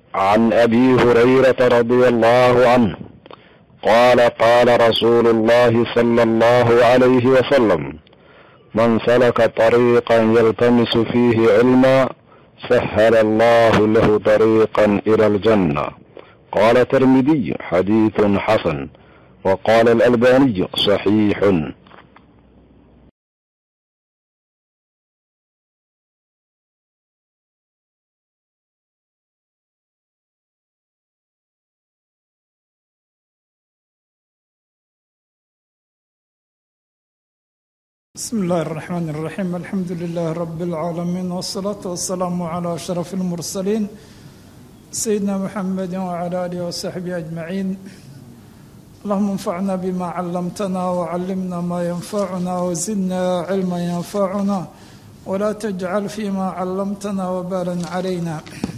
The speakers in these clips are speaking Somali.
عن ابي هريره رضي الله عنه قال قال رسول الله صلى الله عليه وسلم من سلك طريقا يلتمس فيه علما سهل الله له طريقا الى الجنه قال الترمذي حديث حسن وقال الالباني صحيح بسم الله الرحمن الرحيم الحمد لله رب العالمين والصلاة والسلام على أشرف المرسلين سيدنا محمد وعلى آله وصحبه أجمعين اللهم انفعنا بما علمتنا وعلمنا ما ينفعنا وزدنا علما ينفعنا ولا تجعل فيما علمتنا وبالا علينا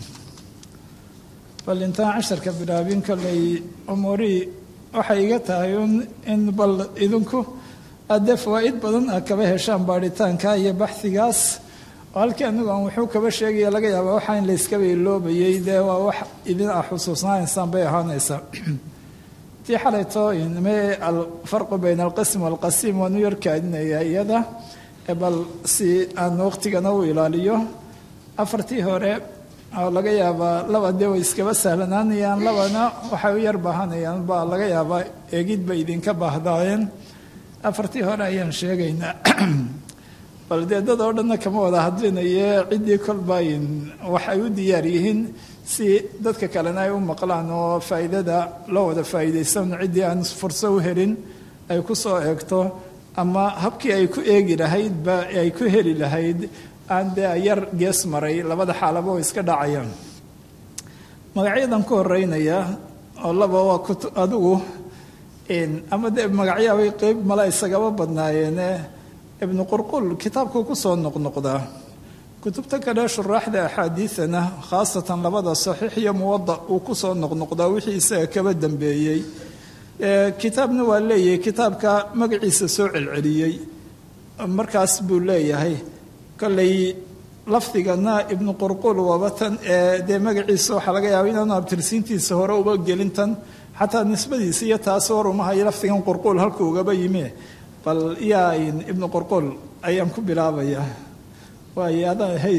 bal intaan casharka bilaabin kolley umuurihii waxay iga tahay in bal idinku addee fawaa-id badan a kaba heshaan baadhitaanka iyo baxhigaas oo halkii anigu aan wuxuu kaba sheegaya laga yaaba waxaa in layskaba iloobayay dee waa wax idin ah xusuusnaanaysaan bay ahaanaysaa tii xalayto me alfarqu bayna alqism waalqasiim waanu yarkaadinaya iyada bal si aan waqtigana u ilaaliyo afartii hore oo laga yaabaa laba dee way iskaba sahlanaanayaan labana waxay u yar baahanayaan baa laga yaabaa eegid bay idinka baahdaayeen afartii hore ayaan sheegaynaa bal dee dad oo dhanna kama wada hadlinaye ciddii kolbayn waxay u diyaar yihiin si dadka kalena ay u maqlaan oo faa'iidada loo wada faa'iidaysan ciddii aan furso u helin ay ku soo eegto ama habkii ay ku eegi lahayd ba ay ku heli lahayd aan dee yar gees maray labada xaalaba oo iska dhacayaan magacyadan ku horeynaya oo laba waa kut adigu ama dee magacyaabay qeyb mala isagaba badnaayeene ibnu qurqul kitaabkuu ku soo noqnoqdaa kutubta kale shuraaxda axaadiidana khaasatan labada saxiix iyo muwada uu ku soo noqnoqdaa wixii isaga kaba dambeeyey kitaabna waa leeyahay kitaabka magaciisa soo celceliyey markaas buu leeyahay kolley lafdigana ibnu qurqul waabatan ee dee magaciisa waxaa laga yaaba inaanu abtirsiintiisa hore uba gelintan xataa nisbadiisa iyo taas war uma hayo lafdigan qurquul halkuu ugaba yimi bal yaa ibnu qurquul ayaan ku bilaabayaa waay adaa hay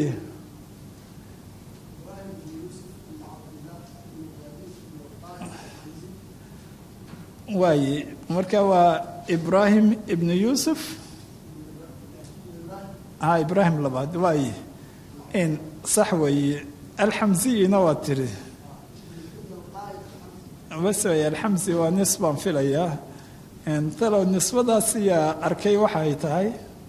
waaye marka waa ibraahim ibnu yuusuf a ibraahim labaad waaye in sax weeye alxamsiyina waa tiri bas way alxamsi waa nis baan filayaa talow nisbadaas iyaa arkay waxa ay tahay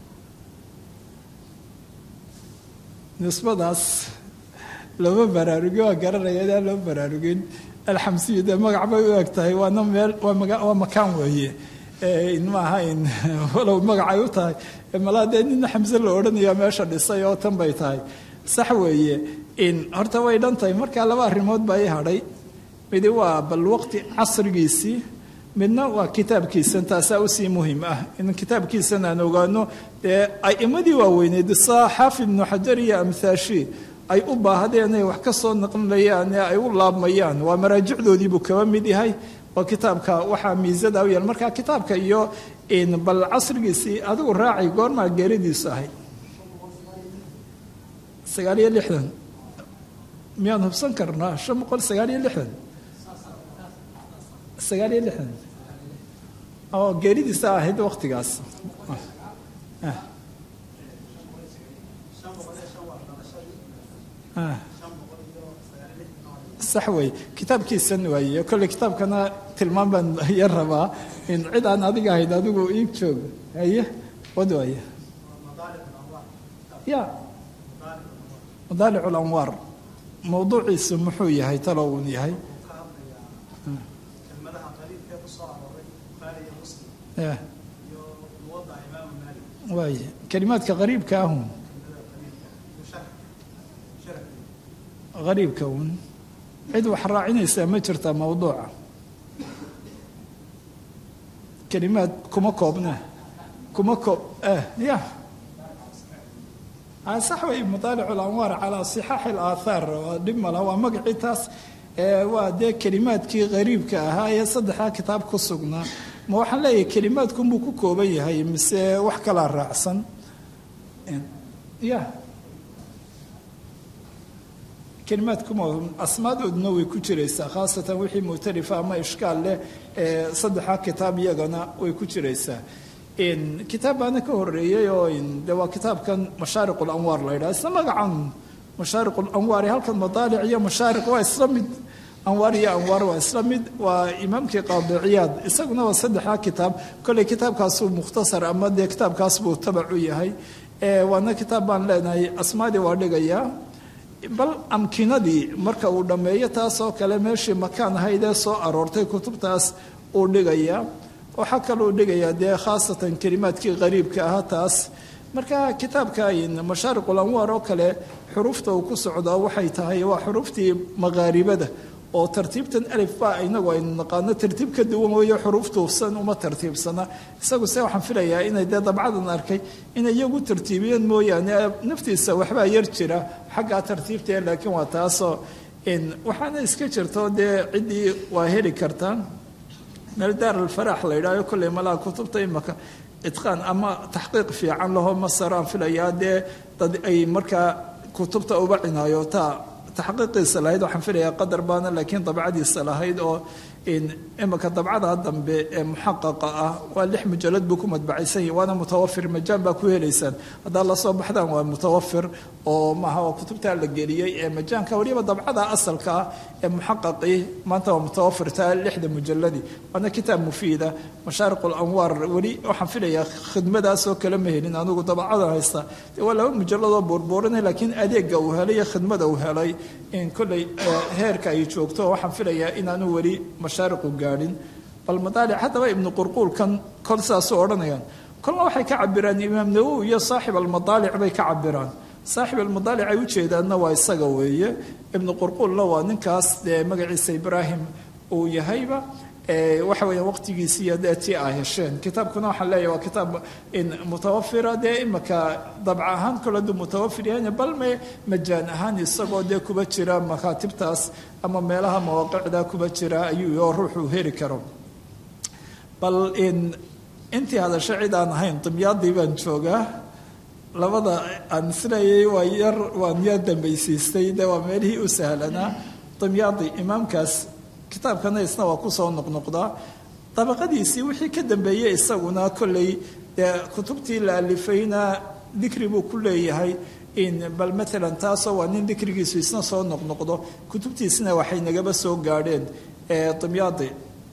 nisbadaas looma baraarugin waa garanaya inaan loo baraarugin alxamsiyu dee magac bay u eg tahay waana meel waa makaan weeye maaha in walow magacay u tahay malaa dee nina xamse la odhanaya meesha dhisay oo tan bay tahay sax weeye in horta way dhan tahay markaa laba arrimood baa ii hadhay midi waa bal waqti casrigiisii midna waa kitaabkiisan taasaa usii muhim ah in kitaabkiisan aan ogaano dee aimadii waaweyneed saa xaafid ibnu xajar iyo amthaashi ay u baahdeen inay wax ka soo naqlinayaan ee ay u laabmayaan waa maraajicdoodiibuu kaba mid yahay waa kitaabka waxaa miisada u yaal marka kitaabka iyo bal casrigiisii adigu raacay goormaa geeridiisu ahayd sagaal iyo lixdan miyaan hubsan karnaa shan boqol sagaal iyo lixdan sagaal iyo lixdan oo geeridiisa ahayd waktigaas sax wey kitaabkiisan waaye kolley kitaabkana tilmaan baan yar rabaa in cid aan adiga ahayd adigu iib joog haye wad waaye ya madaalic lanwaar mawduuciisu muxuu yahay talow uun yahay waay kelimaadka qariibka ahun qariibka un cid wax raacinaysaa ma jirtaa mawduuca kelimaad kuma koobna kuma koob ya sax wey madaalic lanwaar calaa sixaaxi alaathaar waa dhib mala waa magacii taas waa dee kelimaadkii qariibka ahaa ee saddexdaa kitaab ku sugnaa ma waxaan leeyahay kelimaadkunbuu ku kooban yahay mise wax kalaa raacsan ya kelimaadkuma asmaadooduna way ku jiraysaa khaasatan wixii muctarifa ama ishkaal leh ee saddexdaa kitaab iyagana way ku jiraysaa kitaab baana ka horeeyey oo de waa kitaabkan mashaariq lanwaar la yidhaha isla magacan mashaariq lanwaar halkan madaalic iyo mashaariq waa isla mid anwaar iyo anwaar waa isla mid waa imaamkii qaadiciyaad isaguna waa saddexdaa kitaab kolley kitaabkaasuu mukhtasar ama dee kitaabkaas buu tabac u yahay waana kitaab baan leenahay asmaadii waa dhigayaa bal amkinadii marka uu dhammeeyo taasoo kale meeshii makaan ahayd ee soo aroortay kutubtaas uu dhigayaa waxaa kaluu dhigayaa dee khaasatan kelimaadkii qariibka ahaa taas marka kitaabka mashaariqul anwaar oo kale xuruufta uu ku socdaa waxay tahay waa xuruuftii maqaaribada oo tartiibtan alif ba inagu aynu naqaano tartiib ka duwan weeyo xuruuftuusan uma tartiibsana isagu se waxaan filayaa inay dee dabcadan arkay inay iyagu tartiibiyeen mooyaane naftiisa waxbaa yar jira xaggaa tartiibtee laakiin waa taasoo waxaana iska jirto dee ciddii waa heli kartaa meel daar alfaraax la yidhahyo kolley malaha kutubta imaka itqaan ama taxqiiq fiican laho masaraan filayaa dee dad ay markaa kutubta uba cinaayotaa taxqiiqiisa lahayd waxaan filayaa qadar baana laakiin dabcadiisa lahayd oo imika dabcada dambe ee muxaqaqa ah waa lix mujalad buu ku madbacaysan yahi waana mutawafir majaan baa ku helaysaan haddaad la soo baxdaan waa mutawafir oo maaha waa kutubtaa la geliyey ee majaanka weliba dabcada asalka ah ee muxaqaqii maanta waa mutawafir taa lixda mujaladii waana kitaab mufiida mashaariq lanwaar weli waxaan filayaa khidmadaasoo kale ma helin anigu dabcada haysta waa laba mujaladoo buurbuurinay laakiin adeega uu helay iyo khidmada uu helay in kolley heerka ay joogto waxaan filayaa inaanu weli mashaariqu gaadhin bal madaalic haddaba ibnu qurquulkan kol saasuu odhanayaan kolna waxay ka cabiraan imaam nawowi iyo saaxib almadaalic bay ka cabiraan saaxib almadaalic ay ujeedaanna waa isaga weeye ibnu qurquulna waa ninkaas dee magaciisa ibraahim uu yahayba waxa weya waqtigiisiiyo dee tii a hesheen kitaabkuna waxaan leeyahy waa kitaab mutawafira dee imika dabca ahaan kole duu mutawafir yahan bal me majaan ahaan isagoo dee kuba jira makaatibtaas ama meelaha mawaaqicda kuba jira ayuu oo ruuxuu heli karo bal intii hadasho cid aan ahayn dimyaadii baan joogaa labada aan isleeyay waa yar waan yar dambaysiistay dee waa meelihii u sahlanaa dimyaadi imaamkaas kitaabkana isna waa kusoo noqnoqdaa dabaqadiisii wixii ka dambeeyey isaguna kolley dee kutubtii la alifayna dikri buu ku leeyahay bal maalan taasoo waa nin dikrigiisu isna soo noqnoqdo kutubtiisina waxay nagaba soo gaadheen dimyaadi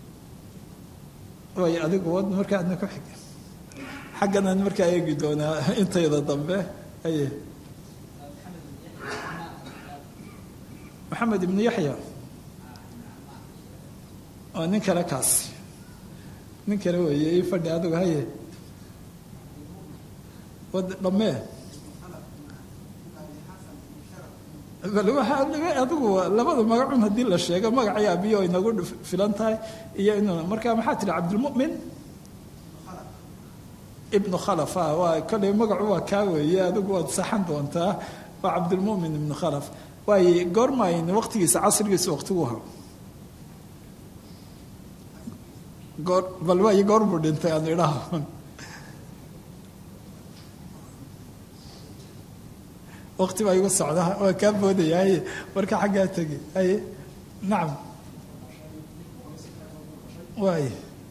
way adigu wad markaadna ku xig xagganaan markaa eegi doonaa intayda dambe aye maxamed ibnu yaxya waa nin kale kaasi nin kale weeye ii fadhi adigu haye wad dhammee bal waxaa adigu labada magacun haddii la sheego magacay abiyo inagu filan tahay iyo inuu marka maxaa tihi cabdilmu'min ibnu khalaf a waa kolley magacu waa kaa weeye adigu waad saxan doontaa waa cabdilmu'min ibnu khalaf waaye goormayn waqtigiisa casrigiisa waqtigu ahaa goor bal waayo goor buu dhintay aan idhaha waqti baa igu socda waa kaa boodaya haye marka xaggaa tegi haye nacam waay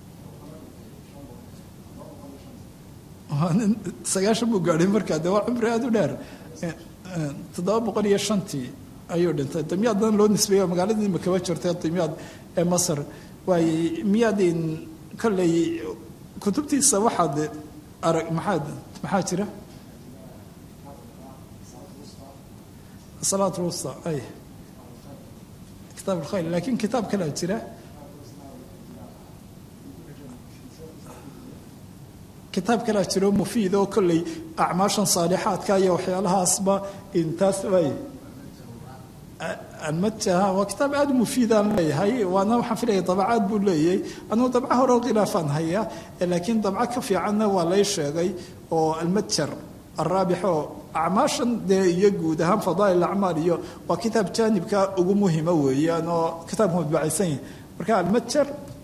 nin sagaashan buu gaadhay markaa de waa cumri aada u dheer toddoba boqol iyo shantii ayuu dhintay dimyaaddan loo nisbeeyo magaaladii makaba jirtay dimyaad ee masar waaye miyaadin kolley kutubtiisa waxaad arag maxaad maxaa jira salaat lwusta ay kitaab alkhayr laakiin kitaab kalea jira kitaab kalea jiro mufiid oo kolley acmaashan saalixaadka iyo waxyaalahaasba intaas waay almataha waa kitaab aada mufiidaan leeyahay waana waxaan filaya dabacaad buu leeyahay anugu dabca hore khilaafaan haya laakiin dabco ka fiicanna waa lay sheegay oo almatjar araabix oo acmaashan dee iyo guud ahaan fadaa'il acmaal iyo waa kitaab jaanibka ugu muhima weeyaan oo kitaabku madbacaysan yahay marka almatjar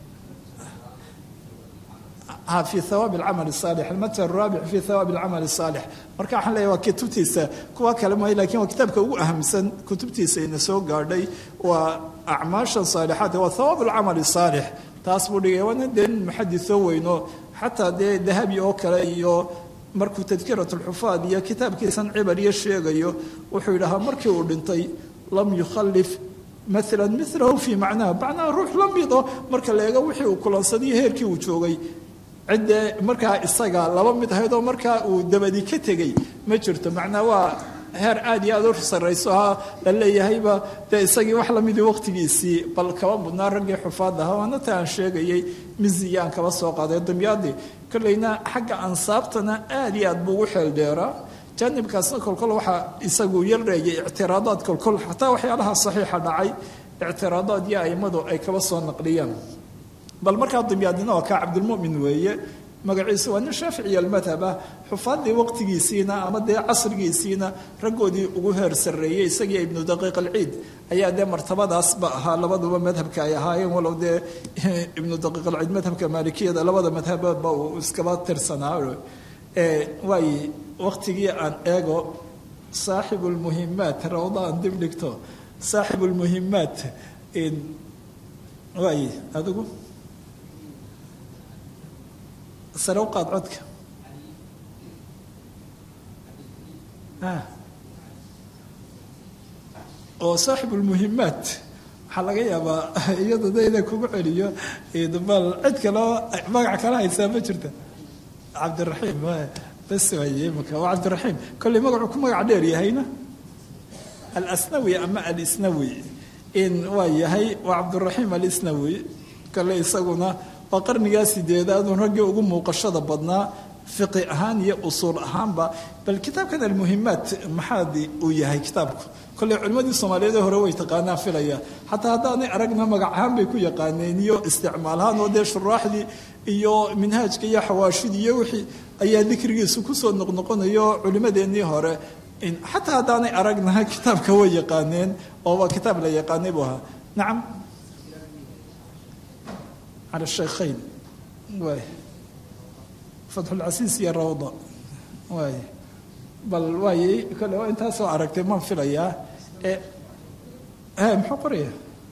في ثواب العمل الصالح المتر الرابع في ثواب العمل الصالح marka waxaan leeyahay waa kutubtiisa kuwa kale maayo laakiin waa kitaabka ugu ahamsan kutubtiisa ina soo gaadhay waa acmaasha saalixaadka waa thawaab alcamal saalix taas buu dhigay waana dee nin muxadisoo weyno xataa dee dahabi oo kale iyo markuu tadkirat alxufaad iyo kitaabkiisan cibar iyo sheegayo wuxuu yidhahaa markii uu dhintay lam yukhalif maala milahu fii macnaha macnaha ruux la mido marka la eego wixii uu kulansadaiyo heerkii uu joogay ciddee markaa isaga laba mid ahayd oo markaa uu dabadi ka tegey ma jirto macnaa waa heer aad iyo aad u sarrayso ha la leeyahayba dee isagii wax lamidii waqtigiisii bal kaba mudnaa raggii xufaad aha waana ta aan sheegayay miziyaan kaba soo qaaday damyaadii kolleyna xagga ansaabtana aad iyo aad buu ugu xeel dheeraa jaanibkaasna kolkol waxaa isagu yarreeyay ictiraadaad kolkol xataa waxyaalaha saxiixa dhacay ictiraadaad iyo aimadu ay kaba soo naqliyaan bal markaa dimyaadina waa kaa cabdilmumin weeye magaciisu waa nin shaaficiya almadhab ah xufaaddii waqtigiisiina ama dee casrigiisiina raggoodii ugu heer sarreeyey isagii ibnu daqiiq alciid ayaa dee martabadaasba ahaa labaduba madhabka ay ahaayeen walow dee ibnu daqiiq alciid madhabka maalikiyada labada madhabba uu iskaba tirsanaa waay waqtigii aan eego saaxibu lmuhimaat rawda aan dib dhigto saaxibu lmuhimaat waay adigu sare u qaad codka oo saaxib lmuhimaat waxaa laga yaabaa iyada da ina kugu celiyo bal cid kaloo magac kala haysaa ma jirta cabdiraxiim bas waye imika waa cabdiraxiim kolley magacuu ku magac dheer yahayna alasnawi ama alisnawi in waa yahay waa cabdiraxiim alisnawi kolley isaguna waa qarnigaa sideedaad uun raggii ugu muuqashada badnaa fiqi ahaan iyo usuul ahaanba bal kitaabkan almuhimaat maxaadi uu yahay kitaabku kolley culimmadii soomaaliyeed hore way taqaanaan filaya xataa haddaanay aragna magac ahaan bay ku yaqaaneen iyo isticmaal ahaan oo dee shuraaxdii iyo minhaajka iyo xawaashidii iyo wixii ayaa dikrigiisu kusoo noqnoqonayo culimmadeennii hore xataa haddaanay aragna kitaabka way yaqaaneen oo waa kitaab la yaqaanay buu ahaa nacam على الشيخين واي فتح العسيس يا روضة واي بل واي كل انت سو عرقت ما في ليا إيه ها محقريه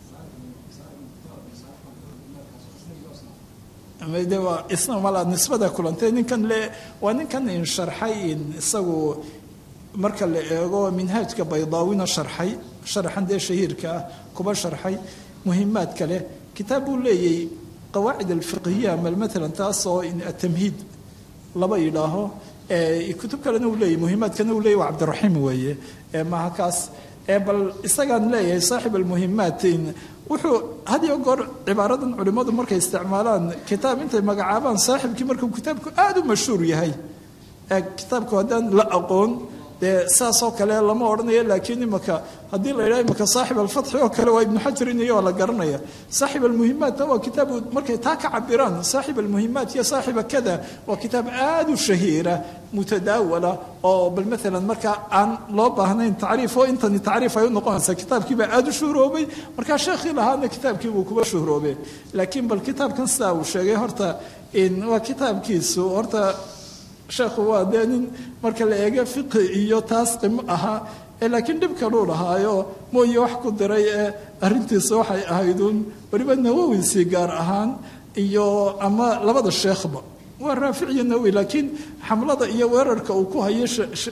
de waa isna malaa nisbada kulantay ninkan le waa ninkan in sharxay in isagu marka la eego minhaajka baydaawina sharxay sharxan dee shahiirka ah kuba sharxay muhimaad kale kitaab buu leeyay qawaacid alfiqhiya mal maalan taasoo atamhiid laba yidhaaho kutub kalena uu leeyahy muhimaadkana uu leeyahy waa cabdiraxiim weeye maha kaas bal isagaan leeyahay saaxib almuhimaat wuxuu had iyo goor cibaaradan culimmadu markay isticmaalaan kitaab intay magacaabaan saaxibkii markuu kitaabku aada u mashhuur yahay kitaabku haddaan la aqoon dee saasoo kale lama odhanayo laakiin imaka haddii la yidhaha imaka saaxib alfatxi oo kale waa ibnu xajarin iyo waa la garanaya saaxib almuhimaatna waa kitaab markay taa ka cabiraan saaxib almuhimaat iyo saaxiba kada waa kitaab aada u shahiira mutadaawala oo bal maalan marka aan loo baahnayn tacriif oo intani tacriif ay u noqonaysaa kitaabkiibaa aada u shuhroobay markaa sheekhii lahaana kitaabkii buu kuba shuhroobe laakiin bal kitaabkan sidaa uu sheegay horta waa kitaabkiisu horta sheekhu waa dee nin marka la eego fiqi iyo taas qimo ahaa laakiin dhib kaluu lahaayo mooye wax ku diray ee arrintiisa waxay ahayduun weliba nawowisi gaar ahaan iyo ama labada sheekhba waa raafic iyo nawowi laakiin xamlada iyo weerarka uu ku hayo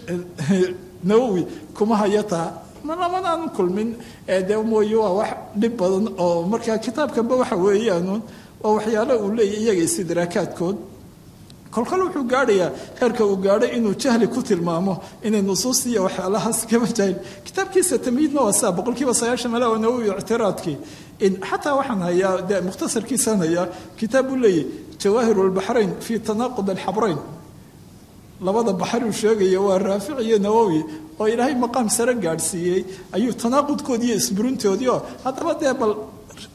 nawowi kuma hayo taa lamanaan kulmin dee mooye waa wax dhib badan oo marka kitaabkanba waxa weeyaan waa waxyaalo uu leeyahy iyaga istidraakaadkood kolkol wuxuu gaadhayaa heerka uu gaadhay inuu jahli ku tilmaamo inay nusuus iyo waxyaalahaas kaba jahil kitaabkiisa tamyiidna waa saa boqol kiiba sagaashan mala oo nawowi ictiraadkii xataa waxaan hayaa de mukhtasarkiisaan hayaa kitaab uu leeyahy jawaahir albaxrayn fii tanaaqud alxabrayn labada baxar uu sheegaya waa raafic iyo nawowi oo ilaahay maqaam sare gaadhsiiyey ayuu tanaaqudkoodii iyo isburintoodii oo haddaba dee bal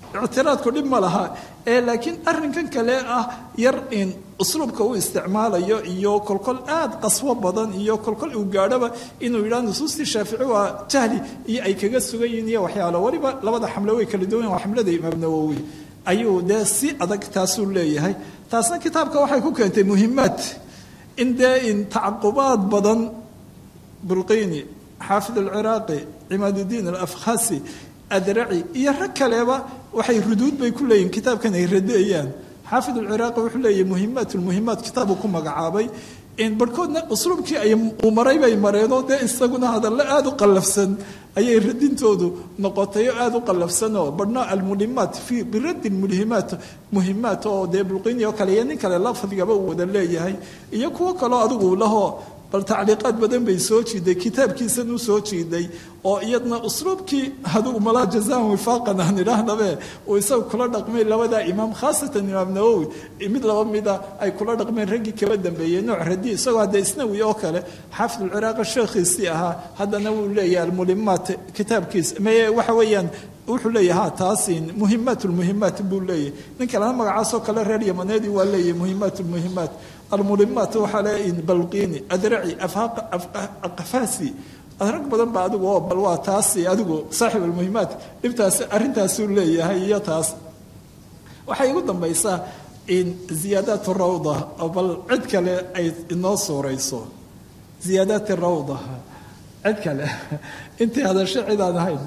ictiraadku dhib ma laha ee laakiin arrinkan kale ah yar in usluubka uu isticmaalayo iyo kolkol aad qaswo badan iyo kolkol uu gaadhoba inuu yidhaha nusuustii shaafici waa jahli iyo ay kaga sugan yihiin iyo waxyaalo weliba labada xamle way kala duwan waa xamlada imaam nawowi ayuu dee si adag taasuu leeyahay taasna kitaabka waxay ku keentay muhimaad in dee in tacaqubaad badan bulqini xaafid alciraaqi cimaaduddiin alafkhasi adraci iyo rag kaleba waxay ruduud bay ku leeyihin kitaabkan ay radeeyaan xaafid alciraaqi wuxuu leeyahy muhimaat lmuhimaat kitaabuu ku magacaabay barhkoodna usluubkii ay uu maray bay mareenoo dee isaguna hadallo aada u qallafsan ayay radintoodu noqotay oo aada u qallafsanoo badhna almulimaat fi biraddi mulhimaat muhimaat oo dee bulqini oo kale iyo nin kale lafdigaba uu wada leeyahay iyo kuwo kaloo adigu lahoo bal tacliiqaad badan bay soo jiiday kitaabkiisan u soo jiiday oo iyadna usluubkii hadugu malaa jazaan wifaaqan aan idhaahnabe uu isaga kula dhaqmay labadaa imaam khaasatan imaam nawowi mid laba mida ay kula dhaqmeen raggii kaba dambeeyey nooc radi isagoo hadda isnawi oo kale xaafid alciraaqi sheekhiisii ahaa haddana wuu leeyahay almulimaat kitaabkiisa maye waxa weeyaan wuxuu leeyahay ha taasin muhimaat lmuhimaat buu leeyahay nin kalena magacaasoo kale reer yamaneedii waa leeyahay muhimaat lmuhimaat almulimaat waxaa le balqini adraci afasi rag badan ba adigu oo bal waa taasi adigu saaxib almuhimaat dhibtaas arrintaasuu leeyahay iyo taas waxay igu dambaysaa in ziyaadaat rawda oo bal cid kale ay inoo suurayso ziyaadaat rawda cid kale intii hadasho cid aan ahayn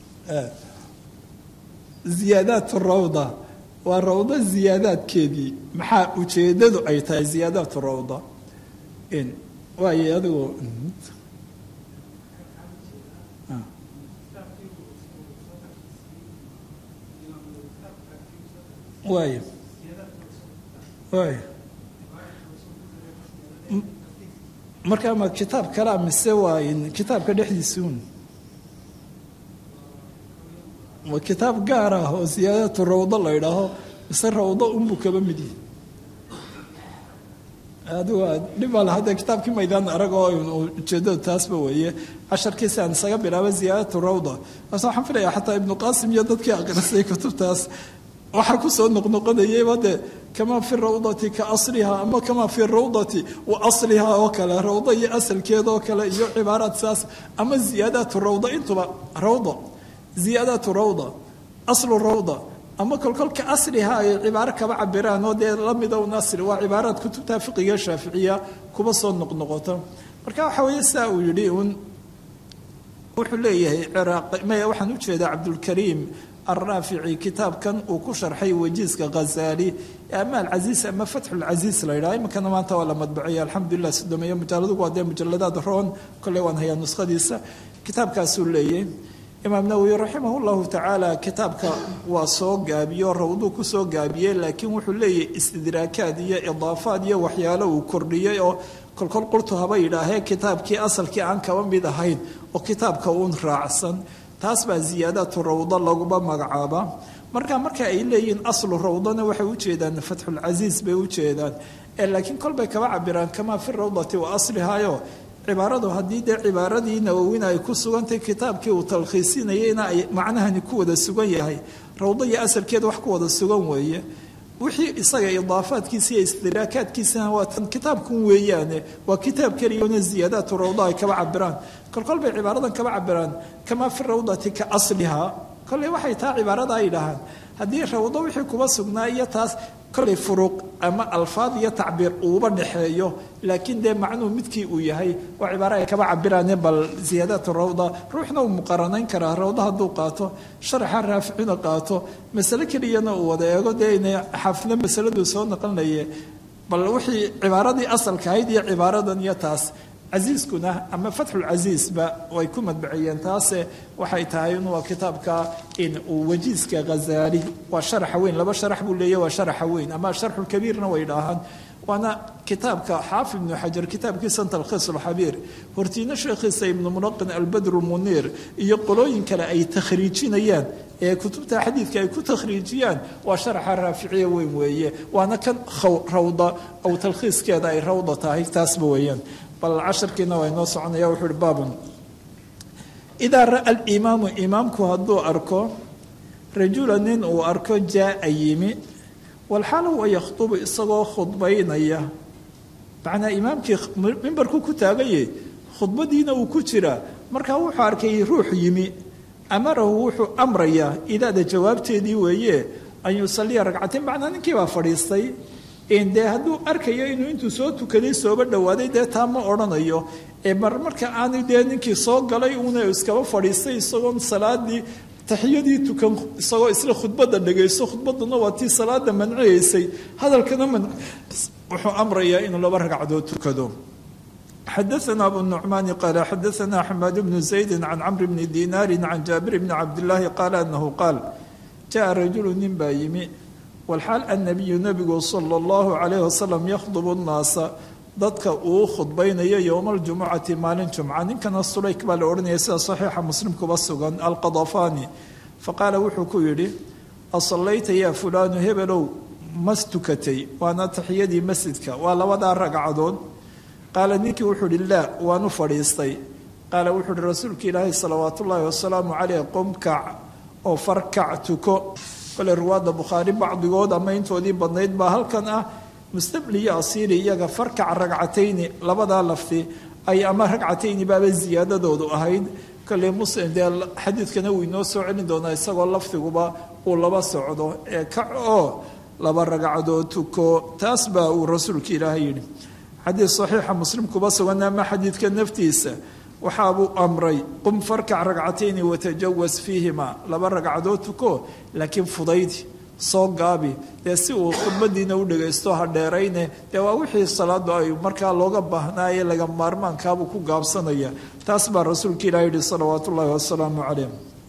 ziyaadaat rawda waa rawdo ziyaadaadkeedii maxaa ujeedadu ay tahay ziyaadaat rawda waay adigu waay waay markaa ma kitaab kalea mise waa kitaabka dhexdiisuun ma kitaab gaar ah oo siyaadatu rawdo la ydhaaho mise rawdo unbuu kaba mid yihi adigu dhibal hadda kitaabkii maydaan arag oo ujeedada taasba weeye casharkiisi aan isaga bilaaba ziyaadatu rawda bas waxaan filayaa xataa ibnu qaasim iyo dadkii aqrisay kutubtaas waxaa kusoo noqnoqonayayba de kamaa fi rawdati ka asliha ama kamaa fi rawdati wa asliha oo kale rawdo iyo asalkeeda oo kale iyo cibaaraad saas ama ziyaadaatu rawda intuba rawda ziyaadaatu rawda aslu rawda ama kolkolka asliha ay cibaaro kaba cabiraan oo dee lamida un asli waa cibaaraad kutubta fiqiga shaaficiya kuba soo noqnoqota marka waxa weeye saa uu yidhi un wuxuu leeyahay ciraaq maya waxaan ujeedaa cabdulkariim alraafici kitaabkan uu ku sharxay wajiiska ghazaali ama alcasiis ama fatxu lcasiis la yidhaha iminkana maanta waa la madbaciyay alxamdulilah sodomeeyo mujalladugu waa dee mujalladaad roon kolley waan hayaa nuskhadiisa kitaabkaasuu leeyahay imaam nawowi raximah llahu tacaala kitaabka waa soo gaabiyo rawduu ku soo gaabiyey laakiin wuxuu leeyahay istidraakaad iyo idaafaad iyo waxyaalo uu kordhiyey oo kolkol qurtu haba yidhaahee kitaabkii asalkii aan kaba mid ahayn oo kitaabka uun raacsan taas baa ziyaadaatu rawdo laguma magacaabaa marka marka ay leeyihiin aslu rawdana waxay ujeedaan fatxulcasiis bay ujeedaan laakiin kolbay kaba cabiraan kamaa fi rawdati wa aslihayo cibaaradu haddii dee cibaaradii nawowina ay ku sugantay kitaabkii uu talkhiisinayeyna ay macnahani ku wada sugan yahay rawdo iyo asalkeeda wax ku wada sugan weeye wixii isaga idaafaadkiisa iyo istiraakaadkiisana waa tan kitaabkun weeyaane waa kitaab keliyona ziyaadaatu rawda ay kaba cabiraan kolkol bay cibaaradan kaba cabiraan kamaa fi rawdati ka asliha kolley waxay taa cibaarada ay dhahaan haddii rawdo wixii kuba sugnaa iyo taas kolley furuuq ama alfaad iyo tacbiir uuba dhexeeyo laakiin dee macnuhu midkii uu yahay waa cibaaro ay kaba cabiraane bal ziyaadaatu rawda ruuxna uu muqaranayn karaa rawda hadduu qaato sharaxa raaficina qaato masale keliyana uu wada eego dee ina xaafidna masaladuu soo naqlinaye bal wixii cibaaradii asalka ahayd iyo cibaaradan iyo taas casiiskuna ama fatxulcasiisba way ku madbaciyeen taase waxay tahay in waa kitaabka in uu wajiiska ghazaali waa sharaxa weyn laba sharax buu leeyahy waa sharaxa weyn ama sharxulkabiirna way dhahaan waana kitaabka xaafid ibnu xajar kitaabkiisa talkhiis alxabiir hortiina sheekhiisa ibnu mulaqin albadru muniir iyo qolooyin kale ay takhriijinayaan ee kutubta xadiidka ay ku takhriijiyaan waa sharaxa raaficiya weyn weeye waana kan rawda aw talkhiiskeeda ay rawda tahay taasba weeyaan bal casharkiina waa inoo soconaya wuxuu uhi baabun idaa ra'a alimaamu imaamku hadduu arko rajula nin uu arko jaa-a yimi walxaal huwa yakhdubu isagoo khudbaynaya macnaa imaamkii mimbarku ku taaganye khudbadiina uu ku jiraa markaa wuxuu arkay ruux yimi amarahu wuxuu amrayaa idaada jawaabteedii weeye an yusaliya ragcatain macnaa ninkii baa fadhiistay dee hadduu arkayo inuu intuu soo tukaday sooba dhowaaday dee taa ma odhanayo ee mar marka aanu dee ninkii soo galay uuna iskaba fadhiistay isagoon salaadii taxiyadii tukan isagoo isla khudbadda dhagaysto khudbaduna waa tii salaada manciyeysay hadalkana man wuxuu amrayaa inuu laba ragcadood tukado xadaana abu nucmaani qaala xadaana axmed bnu zaydi can camri bni dinaari can jaabir bni cabdillaahi qaala anahu qaal jaa rajulu nin baa yimi walxaal annabiyu nebigu sala allahu calayhi wasalam yakhdubu nnaasa dadka uu khudbaynayo yowma aljumucati maalin jumca ninkana sulayk baa la odhanaya sida saxiixa muslim kuba sugan alqadafani faqaala wuxuu ku yidhi asallayta yaa fulaanu hebelow mas tukatay waana taxiyadii masjidka waa labadaa ragcadood qaala ninkii wuxuu ihi laa waanu fadhiistay qaala wuxuu ihi rasuulka ilaahi salawaat ullaahi wasalaamu caleyh qumkac oo farkac tuko kole ruwaadda bukhaari bacdigood ama intoodii badnayd baa halkan ah mustamli iyo asiiri iyaga farkac ragcatayni labadaa lafti ay ama ragcatayni baaba ziyaadadoodu ahayd kole muslim dee xadiidkana wuu inoo soo celin doonaa isagoo lafdiguba uu laba socdo ee kac oo laba ragcadood tuko taas baa uu rasuulka ilaahay yidhi xadiid saxiixa muslim kuba sugan ama xadiidka naftiisa waxaabuu amray qum farkac ragcatayni watajawas fiihima laba ragcadood tuko laakiin fudaydi soo gaabi dee si uu khudbadiina u dhagaysto ha dheerayne dee waa wixii salaadu ay markaa looga baahnaaye laga maarmaankaabuu ku gaabsanaya taas baa rasuulka ilahi yihi salawaat ullaahi wasalaamu caleyh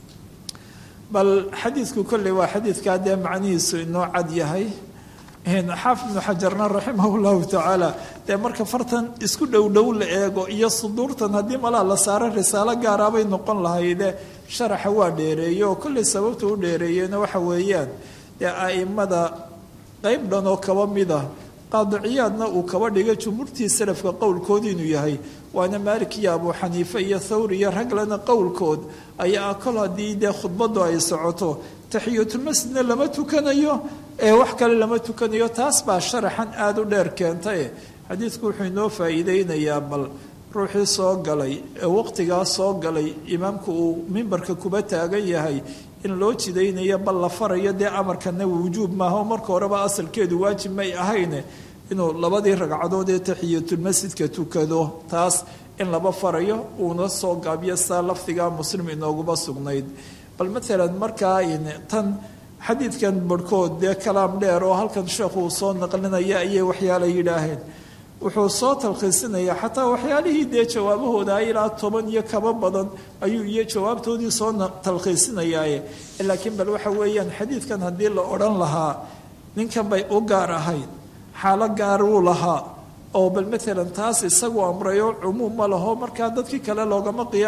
bal xadiidku kolley waa xadiidkaa dee macnihiisu inoo cad yahay xaafid ibnu xajarna raximah llahu tacaala dee marka fartan isku dhow dhow la eego iyo suduurtan haddii malaa la saaro risaalo gaaraabay noqon lahayde sharaxa waa dheereeye oo kolley sababta u dheereeyena waxa weeyaan dee a'immada qeyb dhan oo kaba mid ah qaadiciyaadna uu kaba dhigay jumhuurtii salafka qowlkood inuu yahay waana maalik iyo abu xaniife iyo thawri iyo raglena qowlkood ayaa kol haddii dee khudbadu ay socoto taxiyatulmasjidna lama tukanayo ee wax kale lama tukanayo taas baa sharaxan aada u dheer keentae xadiidku wuxuu inoo faa'iideynayaa bal ruuxii soo galay ee waqtigaa soo galay imaamku uu mimbarka kuba taagan yahay in loo jidaynayo bal la farayo dee amarkana wujuub maaha oo marka horeba asalkeedu waajib may ahayne inuu labadii ragcadood ee taxiyatulmasjidka tukado taas in laba farayo uuna soo gaabiyo saa lafdigaa muslim inooguba sugnayd bal maalan markaa tan xadiidkan barhkood dee kalaam dheer oo halkan sheekhu uu soo naqlinaya ayay waxyaala yidhaaheen wuxuu soo talkhiisinayaa xataa waxyaalihii dee jawaabahooda ilaa toban iyo kaba badan ayuu iyo jawaabtoodii soo talkhiisinayaaye laakiin bal waxa weeyaan xadiidkan haddii la odhan lahaa ninkan bay u gaar ahayd xaalo gaar wuu lahaa oo bal maalan taas isagu amrayo cumuum ma laho markaa dadkii kale loogama qiya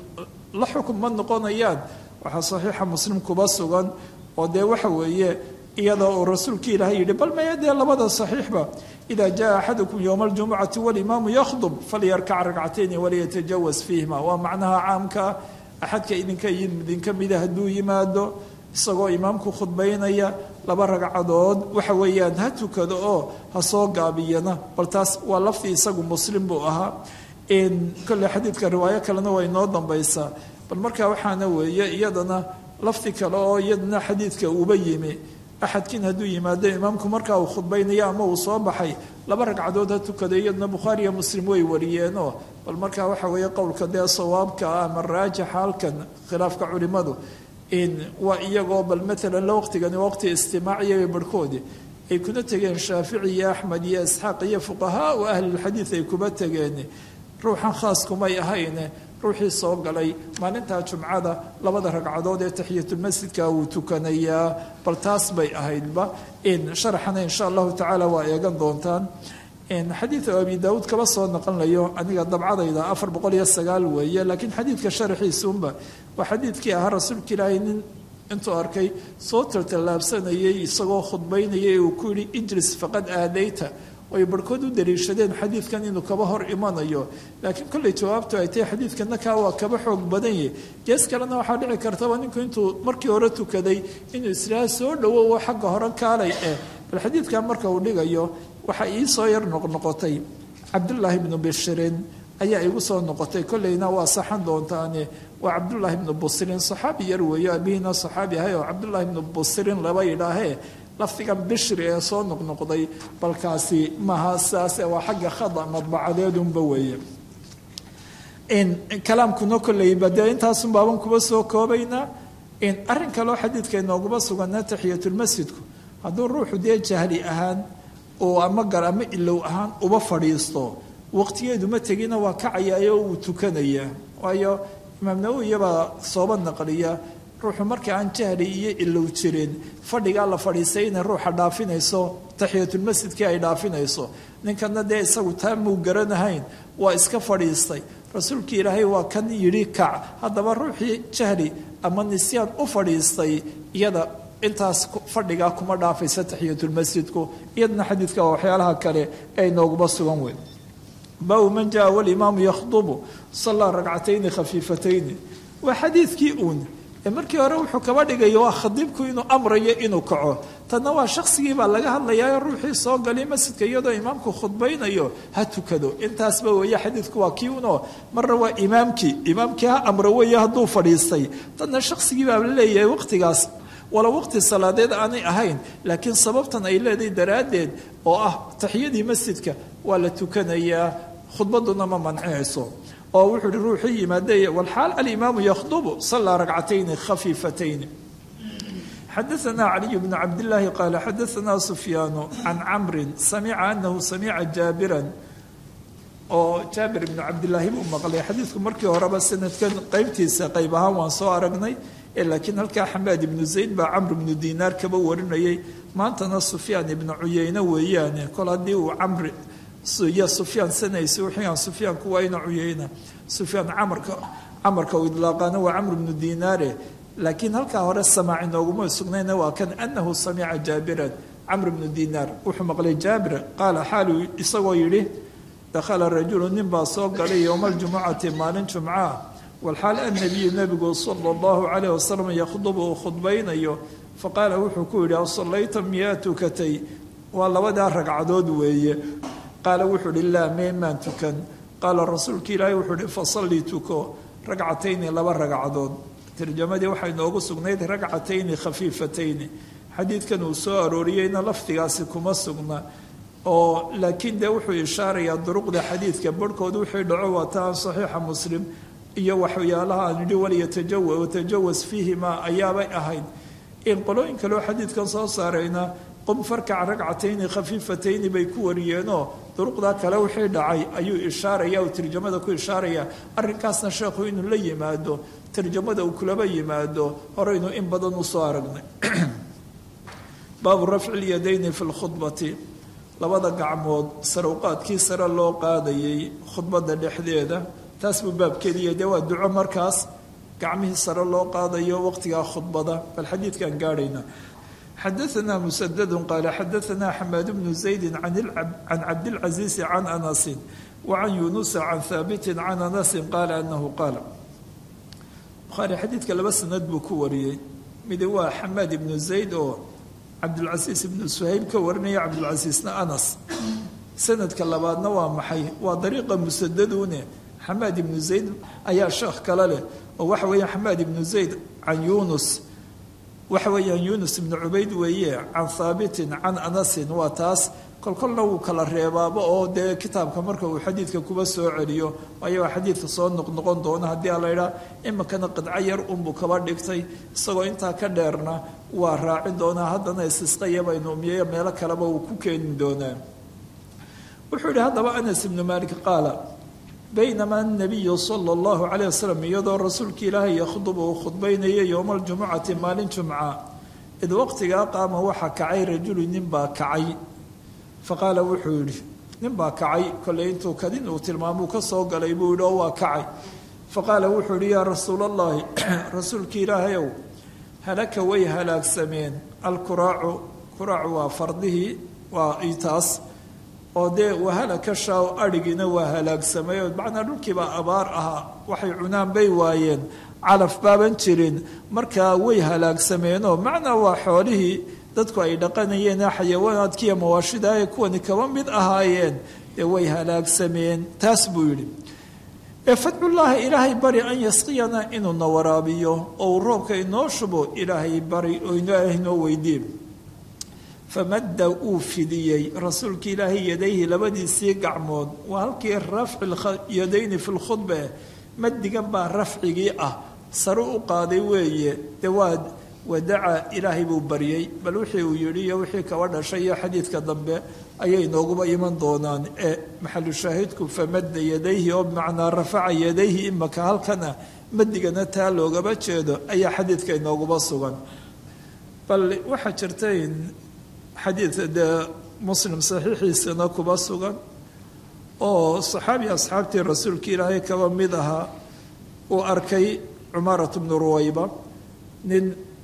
la xukun ma noqonayaan waxaa saxiixa muslim kuba sugan oo dee waxa weeye iyadoo uu rasuulkii ilaahay yidhi bal maya dee labada saxiixba ida jaa axadukum yowma aljumucati walimaamu yakhdub falyarkac ragcatayni waliyatajawas fiihima waa macnaha caamka axadka idinka idinka mida hadduu yimaado isagoo imaamku khudbaynaya laba ragcadood waxa weeyaan ha tukado oo ha soo gaabiyana bal taas waa lafdi isagu muslim buu ahaa kolle xadiidka riwaayo kalena waa inoo dambaysaa bal markaa waxaana weeye iyadana lafdi kale oo iyadana xadiidka uuba yimi axadkiin hadduu yimaado imaamku markaa uu khudbaynayo ama uu soo baxay laba ragcadood ha tukada iyadana bukhaari iyo muslim way wariyeenoo bal markaa waxa weeye qowlka dee sawaabka ah ama raajixa halkan khilaafka culimadu waa iyagoo bal maalan la waqtigani waqti istimaaciya barhkoodi ay kuna tegeen shaafici iyo axmed iyo isxaaq iyo fuqahaa u ahlilxadiid ay kuba tegeen ruuxan khaas kumay ahayne ruuxii soo galay maalintaa jumcada labada ragcadood ee taxiyatulmasjidka wuu tukanayaa bal taas bay ahaydba sharaxana insha allahu tacaala waa eegan doontaan xadiida abi daawuud kaba soo naqonlayo aniga dabcadayda afar boqol iyo sagaal weeye laakiin xadiidka sharaxiisuunba waa xadiidkii ahaa rasuulka ilaahay nin intuu arkay soo taltallaabsanayay isagoo khudbaynaya uu ku yihi ijlis faqad aadayta ay barhkood u daliishadeen xadiidkan inuu kaba hor imanayo laakiin kolley jawaabtu ay tahay xadiidkana kaa waa kaba xoog badan yahy gees kalena waxaa dhici kartaba ninku intuu markii hore tukaday inuu islaaha soo dhowowo xagga hore kaalay eh bal xadiidkan marka uu dhigayo waxaa ii soo yar noqnoqotay cabdullaahi bnu bishirin ayaa igu soo noqotay kolleyna waa saxan doontaane waa cabdullaahi bnu busrin saxaabi yar weeyo abihiina saxaabi ahay oo cabdullaahi bnu busrin laba yidhaahee lafdigan bishri ee soo noqnoqday balkaasi maha saase waa xagga khada madbacadeedunba weeye kalaamkuna kolleyba dee intaasun baaban kuba soo koobaynaa arrin kaleo xadiidka inooguma suganaa taxiyatulmasjidku hadduu ruuxu dee jahli ahaan oo ama gar ama ilow ahaan uba fadhiisto waqtigeedu ma tegina waa kacayaayo uu tukanayaa waayo imaam nawowiyabaa sooba naqliya ruuxu marka aan jahli iyo ilow jirin fadhigaa la fadhiisay inay ruuxa dhaafinayso taxiyatulmasjidkii ay dhaafinayso ninkana dee isagu taa muu garanahayn waa iska fadhiistay rasuulkii ilaahay waa kan yidhi kac haddaba ruuxii jahli ama nisyaan u fadhiistay iyada intaas fadhigaa kuma dhaafaysa taxiyatulmasjidku iyadana xadiidka waa waxyaalaha kale ee inooguma sugan weyn baabu man jaa walimaamu yakhdubu sallaa ragcatayni khafiifatayni waa xadiidkii uun ee markii hore wuxuu kaba dhigayo waa khadiibku inuu amrayo inuu kaco tanna waa shaqsigii baa laga hadlayaa ruuxii soo galay masjidka iyadoo imaamku khudbaynayo ha tukado intaasba weeye xadiidku waa kii unoo marna waa imaamkii imaamkii ha amro weeye hadduu fadhiistay tanna shaqsigii baa la leeyahay waqtigaas walow waqti salaadeed aanay ahayn laakiin sababtan ay leedahay daraaddeed oo ah taxiyadii masjidka waa la tukanayaa khudbaduna ma mancinayso oo wuxuu uhi ruuxii yimaadey walxaal alimaamu yakhdubu sallaa ragcatayni khafiifatayni xadaثna caliy bn cabdillaahi qaala xadaثna sufyaanu can camrin samica anahu samica jaabiran oo jaabir ibnu cabdillaahi buu maqlay xadiidku markii horeba sanadkan qeybtiisa qeyb ahaan waan soo aragnay laakiin halkaa xamaad ibnu zayd baa camr ibnu dinaar kaba warinayay maantana sufyaan ibnu cuyeyne weeyaane kol haddii uu camri iyo sufyaan sanaysa wixii sufyaanku waa ina cuyeyna sufyaan camarka camarka uu idlaaqaana waa camr ibnu dinaare laakiin halkaa hore samaac inooguma sugnayna waa kan anahu samica jaabiran camr ibnu dinaar wuxuu maqlay jaabir qaala xaalu isagoo yidhi dakhala rajulu nin baa soo galay yowma aljumucati maalin jumcaa walxaal annabiyu nebigu sala allahu calayh wasalam yakhdubu uu khudbaynayo faqaala wuxuu ku yidhi asallayta miyaa tukatay waa labadaa ragcadood weeye qaala wuxuu ihi laa meemaan tukan qaala rasuulka ilaahi wuxuu ihi fasallii tuko ragcatayni laba ragcadood tarjamadii waxay noogu sugnayd ragcatayni khafiifatayni xadiidkan uu soo arooriyeyna lafdigaasi kuma sugna oo laakiin dee wuxuu ishaarayaa duruqda xadiidka barhkood wixii dhaco waa taan saxiixa muslim iyo waxyaalaha aan idhi waliyatajawa watajawas fiihima ayaabay ahayd in qolooyin kaleo xadiidkan soo saarayna qum farkac ragcatayni khafiifatayni bay ku wariyeenoo duruqdaa kale wixii dhacay ayuu ishaaraya uu tarjamada ku ishaaraya arrinkaasna sheekhu inuu la yimaado tarjamada uu kulaba yimaado horeynu in badan usoo aragnay baabu rafci lyadayni fi lkhudbati labada gacmood sarowqaadkii sare loo qaadayay khudbada dhexdeeda taas buu baabkeediiya dee waa duco markaas gacmihii sare loo qaadayo waqtigaa khudbada bal xadiidkaan gaadhayna xadaثna msdd qaala xadaثna xamaad bnu زaydi can cabdاlcaزiizi can anasi wacan yunusa can haabiti can anasi qaala anahu qaala bukhaari xadiidka laba sanad buu ku wariyey midi waa xamaad ibnu zayd oo cabdulcasiis ibnu suhayb ka warinaya cabdulcasiisna anas sanadka labaadna waa maxay waa dariiqa musadadune xamaad ibnu zayd ayaa sheekh kale leh oo waxa weeya xamaad ibnu zayd can yunus waxa weeyaan yunus ibnu cubayd weeye can haabitin can anasin waa taas kolkolna wuu kala reebaaba oo dee kitaabka marka uu xadiidka kuba soo celiyo waayo waa xadiidka soo noqnoqon doona haddii ala idhaa iminkana qidco yar unbuu kaba dhigtay isagoo intaa ka dheerna waa raacin doonaa haddana isisqayabaynu miyo meelo kaleba uu ku keeni doonaa wuxuu yihi haddaba anas ibnu maalik qaala baynamaa nabiyu sala allahu calayh wasalam iyadoo rasuulka ilaahay yakhdubu uu khudbaynaya yowma aljumucati maalin jumca id waqtigaa qaama waxaa kacay rajulu nin baa kacay faqaala wuxuu yidhi nin baa kacay kolley intuu kadin uu tilmaamuu ka soo galay buu yidhi oo waa kacay faqaala wuxuu yidhi yaa rasuul allahi rasuulka ilaahayow halaka way halaagsameen alkuraacu kuraacu waa fardihii waa taas oo dee wahalaka shaaw adhigiina waa halaagsamay oo macnaa dhulkiibaa abaar ahaa waxay cunaan bay waayeen calaf baaban jirin markaa way halaagsameenoo macnaa waa xoolihii dadku ay dhaqanayeen xayawaanaadkiiyo mawaashida ay kuwani kaba mid ahaayeen dee way halaagsameen taas buu yidhi ee fadcullaahi ilaahay bari an yasqiyana inuuna waraabiyo oo uu roobka inoo shubo ilaahay bari oo ilaahay inoo weydiin famadda uu fidiyey rasuulka ilaahay yadayhi labadiisii gacmood waa halkii rafci yadayni fi lkhudbe madigan baa rafcigii ah sare u qaaday weeye dee waa wadaca ilaahay buu baryey bal wixii uu yidhi iyo wixii kaba dhashay iyo xadiidka dambe ayay nooguba iman doonaan ee maxalu shaahidku famadda yadayhi oo bimacnaa rafaca yadayhi imaka halkana madigana taa loogaba jeedo ayaa xadiidka inooguba sugan bal waxaa jirta in xadiid dee muslim saxiixiisana kuba sugan oo saxaabi asxaabtii rasuulka ilaahay kaba mid ahaa uu arkay cumaarat bnu ruwayba nin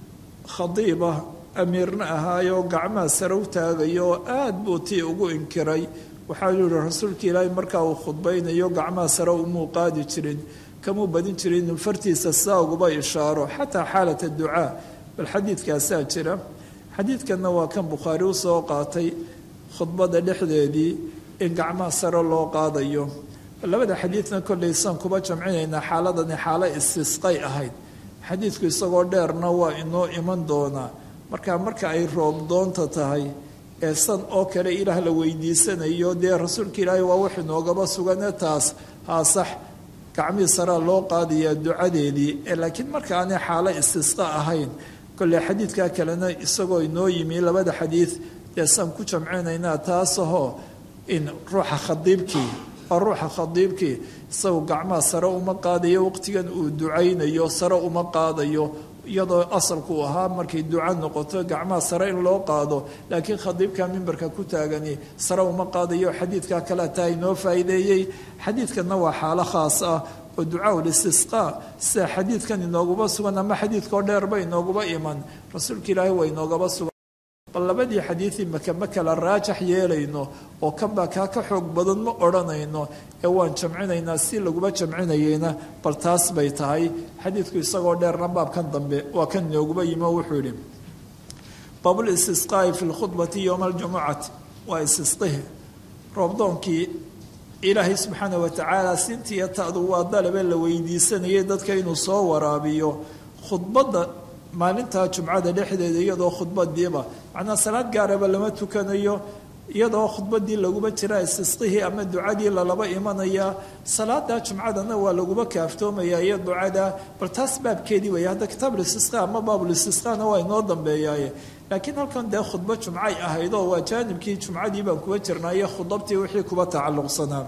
khadiibah amiirna ahaayoo gacmaha sare u taagayo oo aada buu tii ugu inkiray waxaa yihi rasuulka ilaahay markaa uu khudbaynayo gacmaha sare umuu qaadi jirin kamuu badin jirin inuu fartiisa saa uguba ishaaro xataa xaalata ducaa bal xadiidkaasaa jira xadiidkanna waa kan bukhaari usoo qaatay khudbada dhexdeedii in gacmaha sare loo qaadayo labada xadiidna kollay saan kuba jamcinaynaa xaaladani xaalo istisqay ahayd xadiidku isagoo dheerna waa inoo iman doonaa marka marka ay roob doonta tahay ee san oo kale ilaah la weydiisanayo dee rasuulka ilaahay waa wax inoogaba sugane taas haa sax gacmihii saraa loo qaadayaa ducadeedii ee laakiin marka aanay xaalo istisqa ahayn kolley xadiidkaa kalena isagoo inoo yimi labada xadiid dee saan ku jamcinaynaa taasahoo in ruuxa khadiibkii waa ruuxa khadiibkii isagu gacmaha sare uma qaadayo waqtigan uu ducaynayo sare uma qaadayo iyadoo asalku ahaa markay duca noqoto gacmaha sare in loo qaado laakiin khadiibka mimbarka ku taagani sare uma qaadayo xadiidkaa kale taa inoo faa'iideeyey xadiidkanna waa xaalo khaas ah oo ducaa listisqaa sida xadiidkan inoogaba sugan ama xadiidkao dheerba inoogaba iman rasuulka ilaahay waa inoogaba sugan bal labadii xadiidii maka ma kala raajax yeelayno oo kanbaa kaa ka xoog badan ma odhanayno ee waan jamcinaynaa si laguba jamcinayeyna bal taas bay tahay xadiidku isagoo dheerna baabkan dambe waa kan inooguba yimo wuxuu yidhi baabulistisqaa'i fi lkhudbati yowma aljumucati waa istisqihi roobdoonkii ilaahay subxaana watacaala sintiiyo ta'du waa dalabe la weydiisanayay dadka inuu soo waraabiyo khudbadda maalintaa jumcada dhexdeeda iyadoo khudbadiiba macnaa salaad gaaraba lama tukanayo iyadoo khudbadii laguba jira istisqihii ama ducadii lalaba imanaya salaada jumcadana waa laguba kaaftoomaya iyo ducada bal taas baabkeedii wey hadda kitaabulistisqa ama baabulistisqana waa inoo dambeeyaaye laakiin halkan dee khudbo jumcay ahayd oo waa jaanibkii jumcadii baan kuba jirnaa iyo khudabtii wixii kuba tacalluqsanaa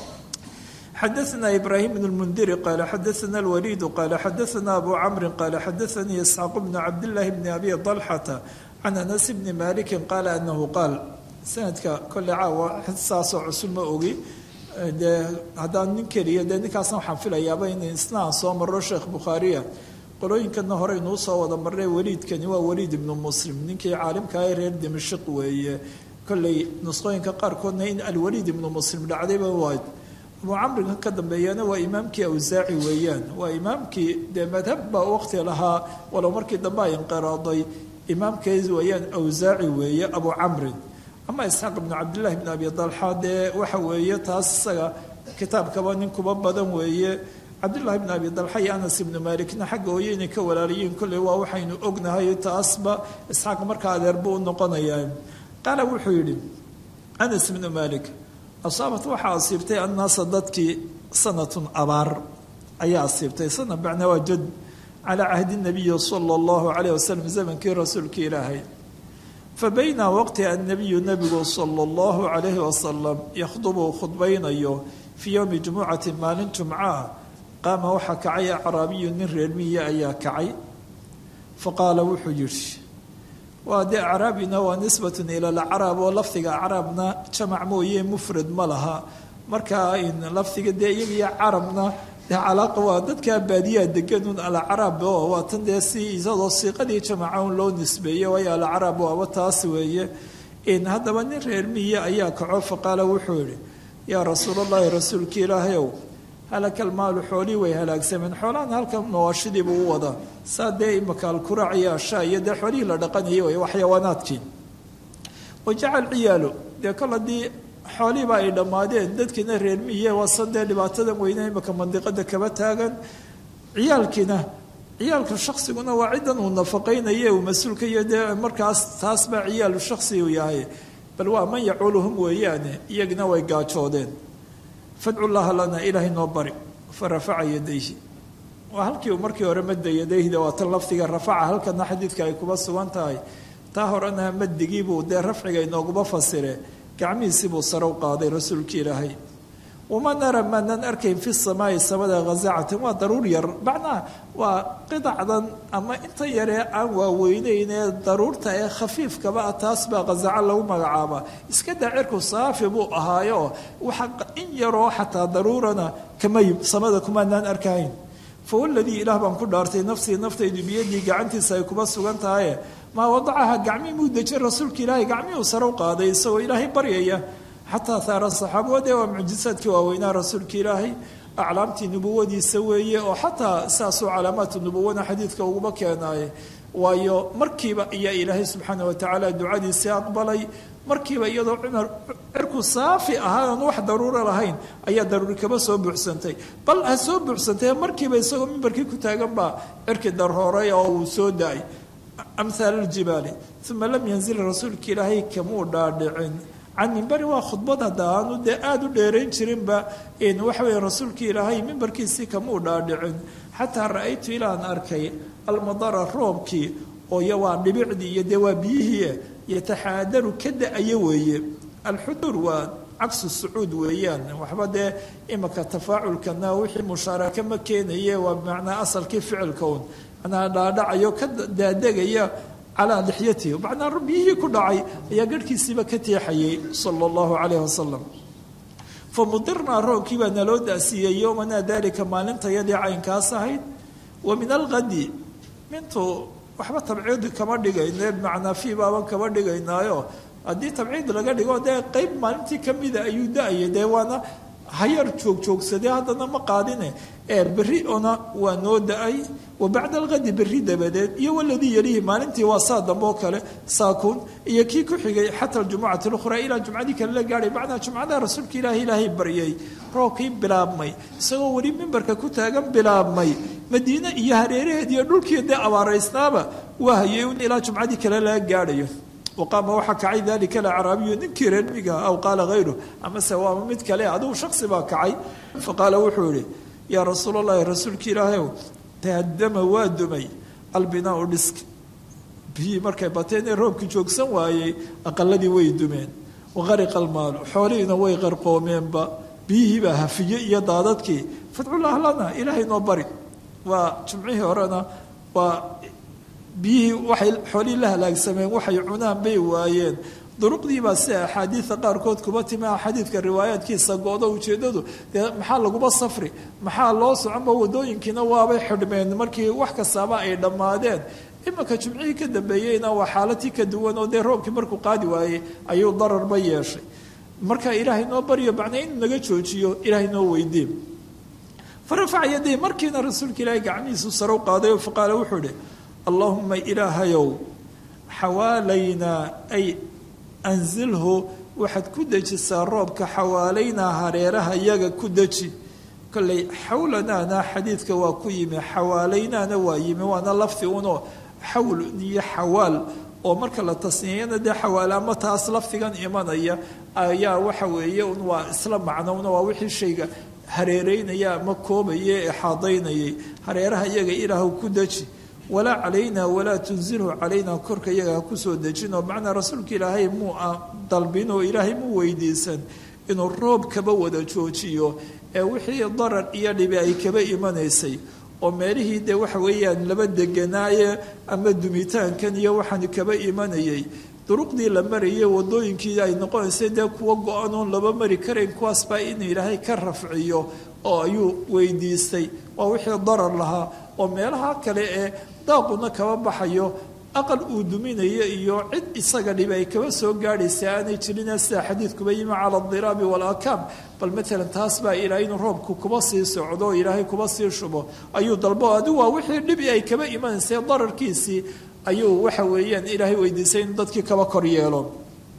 xadaثna ibrahim bn اlmundiri qala xadaثna اlwaliid qala xadaثna abu camri qala xadaثanii isxaaq bn cabdاllahi bni abi طalxata can anas bni maliki qaala anahu qaal sanadka kolle caawa saasoo cusub ma ogi dee haddaan nin keliya dee ninkaasna waxaan filayaaba in isna aan soo maro sheekh bukhaariya qolooyinkana hore inuu soo wada marnay waliidkani waa waliid ibnu muslim ninkii caalimka ah reer dimashik weeye kolley nusqooyinka qaarkoodna in alwaliid ibnu muslim dhacdayba waad abuu camriga ka dambeeyana waa imaamkii awsaaci weeyaan waa imaamkii dee madhab baa waqti lahaa walow markii dambe ay inqiraaday imaamkeed weeyaan awsaaci weeye abuu camrin ama isxaaq ibnu cabdillahi bn abi dalxa dee waxa weeye taas isaga kitaabkaba nin kuba badan weeye cabdullahi bn abi dalxa iyo anas ibnu maalikna xagga hooye inay ka walaalayiin kolley waa waxaynu ognahay taasba isxaaq markaa adeerbu u noqonayaa qaala wuxuu yidhi anas ibnu maalik asaabat waxaa asiibtay annaasa dadkii sanatun abaar ayaa asiibtay sana bacnaa waa jad calaa cahdi nabiyi sala allahu calayh wasalam zamankii rasuulka ilaahay fabayna waqti annabiyu nabigu sala allahu calayhi wasalam yakhdubu khudbaynayo fii yowmi jumucati maalin jumca qaama waxaa kacay acraabiyu nin reer miya ayaa kacay faqaala wuxuu yidhi waa dee acraabina waa nisbatun ila alacraab oo lafdiga acraabna jamac mooye mufrad ma laha markaa in lafdiga dee iyagiyo carabna dee calaaqa waa dadkaa baadiyaha deganun alacraab oo waa tan dee si isadoo siiqadii jamaca un loo nisbeeyey waayo alacraab waaba taas weeye haddaba nin reer miya ayaa kaco faqaala wuxuu yihi yaa rasuulallaahi rasuulkii ilaahayow halakal maalu xoolii way halaagsameen xoolahan halkan nooshidiibuu u wadaa saa dee imaka alkuraac iyo ashaa iyo dee xoolihii la dhaqanayay way waxyawaanaadkii wajacal ciyaalu dee kol haddii xoolihiiba ay dhammaadeen dadkiina reer miye wasan dee dhibaatadan weyne imaka mandiqada kaba taagan ciyaalkiina ciyaalka shaksiguna waa ciddan uu nafaqaynaye uu mas-uulka iyo dee markaas taas baa ciyaalu shaksi uu yahay bal waa man yaculuhum weeyaane iyagina way gaajoodeen fadcu llaha lana ilaahay noo bari fa rafaca yadayhi waa halkii uu markii hore madda yadayhda waa tan lafdiga rafaca halkana xadiidka ay kuba sugan tahay taa horena maddigiibuu dee rafciga inooguma fasire gacmihiisii buu sare u qaaday rasuulkii ilaahay wama nara maanaan arkayn fi samaai samada hazacatan waa daruur yar macnaha waa qidacdan ama inta yaree aan waaweyneyn ee daruurta ee khafiifkaba ah taas baa hazaco lagu magacaabaa iska daa cirku saafi buu ahaayo waxa in yaroo xataa daruurana kama samada kumaanaan arkahayn fawaladii ilaah baan ku dhaartay nafsii naftaydu biyadii gacantiisa ay kuba sugan tahaye maa wadacaha gacmihii muu dejin rasuulka ilaahay gacmihii uu sare u qaaday isagoo ilaahay baryaya xataa haaran saxaabade waa mucjisaadkii waaweynaa rasuulka ilaahay aclaamtii nubuwadiisa weeye oo xataa saasuu calaamaatu nubuwana xadiidka uguma keenaaye waayo markiiba ayaa ilaahay subxaana watacaala ducadiisii aqbalay markiiba iyadoo cumar cirku saafi ahaanan wax daruuro lahayn ayaa daruuri kaba soo buuxsantay bal ha soo buuxsantay markiiba isagoo mimbarkii ku taagan baa cirki darooray oo uu soo da-ay amhaal aljibaali uma lam yanzil rasuulka ilaahay kamuu dhaadhicin can mimbari waa khudbad hadda aanu dee aada u dheerayn jirinba waxa weeye rasuulkii ilaahay mimbarkiisii kamuu dhaadhicin xataa ra-aytu ilaan arkay almadara roobkii oo iyo waa dhibicdii iyo dee waa biyihii yataxaadaru ka da-ayo weeye alxuduur waa cagsu sucuud weeyaan waxba dee imaka tafaaculkana wixii mushaaraka ma keenaye waa bimacnaa asalkii ficilka un manaa dhaadhacayo ka daadegaya calaa lixyatihi macnaa biyihii ku dhacay ayaa garhkiisiiba ka teexayay sala allahu calayhi wasalam fa mudirnaa roobkii baa naloo da-siiyey yowmanaa daalika maalintayadii caynkaas ahayd wa min alqadi mintu waxba tabciid kama dhigayne macnaa fii baaban kama dhigaynaayo haddii tabciid laga dhigo dee qeyb maalintii kamida ayuu da-ayay dee waana hayar joogjoogsadee haddana ma qaadine ee berri ona waa noo da-ay wa bacda alqadi berri dabadeed iyo waladii yalihi maalintii waa saa dambe oo kale saakuun iyo kii ku xigay xata aljumucati lukhraa ilaa jumcadii kale la gaadhay macnaa jumcada rasuulka ilaahi ilaahay baryay roobkii bilaabmay isagoo weli mimbarka ku taagan bilaabmay madiine iyo hareeraheed iyo dhulkii dee abaaraysnaaba waa hayay un ilaa jumcadii kale laga gaadhayo waqaama waxaa kacay dalika alacraabiyu ninkii reer miga aw qaala hayru amase waama mid kale adigu shaksi baa kacay faqaala wuxuu yihi yaa rasuul allahi rasuulki ilaahayow tahadama waa dumay albinaau dhisk biyii markay bateen ee roobkii joogsan waayey aqaladii way dumeen waqariqa almaalu xoolihiina way qarqoomeenba biyihiibaa hafiye iyo daadadkii fadcullah lana ilaahay noo bari waa jumcihii horena waa biyihii waxay xoolihii la halaagsameen waxay cunaan bay waayeen duruqdiibaa si axaadiida qaarkood kuma timi xadiidka riwaayaadkiisa go-do ujeedadu dee maxaa laguma safri maxaa loo soconba wadooyinkiina waabay xidhmeen markii wax kastaaba ay dhammaadeen imanka jumcihii ka dambeeyeyna waa xaalatii ka duwan oo dee roobkii markuu qaadi waayey ayuu dararba yeeshay marka ilaahay noo baryo macnaa inuu naga joojiyo ilaahay noo weydiin farafaca yaday markiina rasuulka ilaahay gacmihiisu sare u qaaday oo faqaala wuxuu ihi allahuma ilaahayow xawaalaynaa ay anzilhu waxaad ku dejisaa roobka xawaalaynaa hareeraha yaga ku deji kolley xawlanaana xadiidka waa ku yimi xawaalaynaana waa yimi waana lafdi unoo xawl iyo xawaal oo marka la tasniyayana dee xawaal ama taas lafdigan imanaya ayaa waxa weeye un waa isla macnowna waa wixii shayga hareereynaya ama koobaya ee xaadaynayay hareeraha iyaga ilaahu ku deji walaa calaynaa walaa tunzilhu calaynaa korka iyaga ha kusoo dejinoo macnaa rasuulka ilaahay muu dalbin oo ilaahay muu weydiisan inuu roob kaba wada joojiyo ee wixii darar iyo dhibi ay kaba imanaysay oo meelihii dee waxa weeyaan laba deganaaye ama dumitaankan iyo waxaan kaba imanayay duruqdii la marayay wadooyinkii ay noqonaysay dee kuwa go-an oon laba mari karayn kuwaas baa inuu ilaahay ka rafciyo oo ayuu weydiistay waa wixii darar lahaa oo meelaha kale ee daaquna kaba baxayo aqal uu duminayo iyo cid isaga dhibi ay kaba soo gaadhaysa aanay jirin sida xadiidkuba yimi cala adiraabi walakaam bal maalan taas baa ilaahay inuu roobku kuba sii socdo oo ilaahay kuba sii shubo ayuu dalbo adigu waa wixii dhibi ay kaba imanaysay dararkiisii ayuu waxa weeyaan ilaahay weydiisay inuu dadkii kaba kor yeelo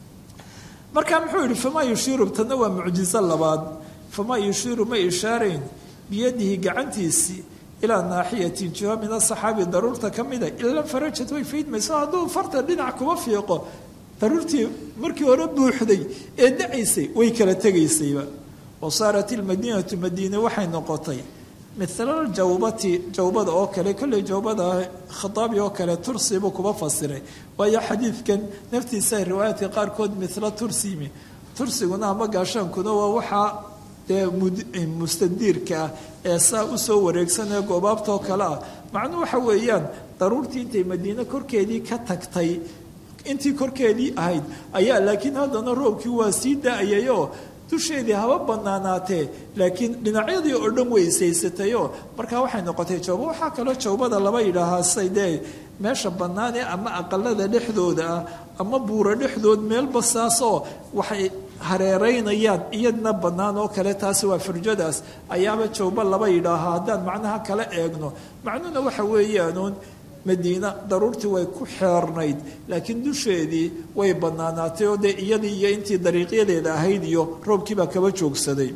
marka muxuu yihi famaa yushiiru tanna waa mucjizo labaad famaa yushiiru ma ishaarayn biyadihi gacantiisii ilaa naaxiyatin jiho min asaxaabi daruurta ka mida ila farajad way faydmayso hadduu farta dhinac kuba fiiqo daruurtii markii hore buuxday ee dacaysay way kala tegaysayba wa saarat ilmadiinatu madiine waxay noqotay mila jawbati jawbada oo kale kolley jawbada khataabi oo kale tursiibuu kuba fasiray waayo xadiidkan naftiisa riwaayaadka qaarkood mila tursimi tursiguna ama gaashaankuna waa waxaa dee mustadiirka ah ee saa usoo wareegsanee goobaabtoo kale ah macnuu waxa weeyaan daruurtii intay madiine korkeedii ka tagtay intii korkeedii ahayd ayaa laakiin haddana roobkii waa sii da-ayayoo dusheedii haba banaanaatee laakiin dhinacyadii oo dhan weysaysatayoo markaa waxay noqotay jawba waxaa kaloo jawbada laba yidhaahaa say dee meesha bannaanee ama aqalada dhexdooda ah ama buuro dhexdood meelba saasoo waxay hareeraynayaan iyadna bannaan oo kale taasi waa firjadaas ayaaba jawba laba yidhaahaa haddaan macnaha kala eegno macnuhuna waxa weeyaanuun madiina daruurtii way ku xeernayd laakiin dusheedii way bannaanaatay oo dee iyadii iyo intii dariiqyadeeda ahayd iyo roobkiibaa kaba joogsaday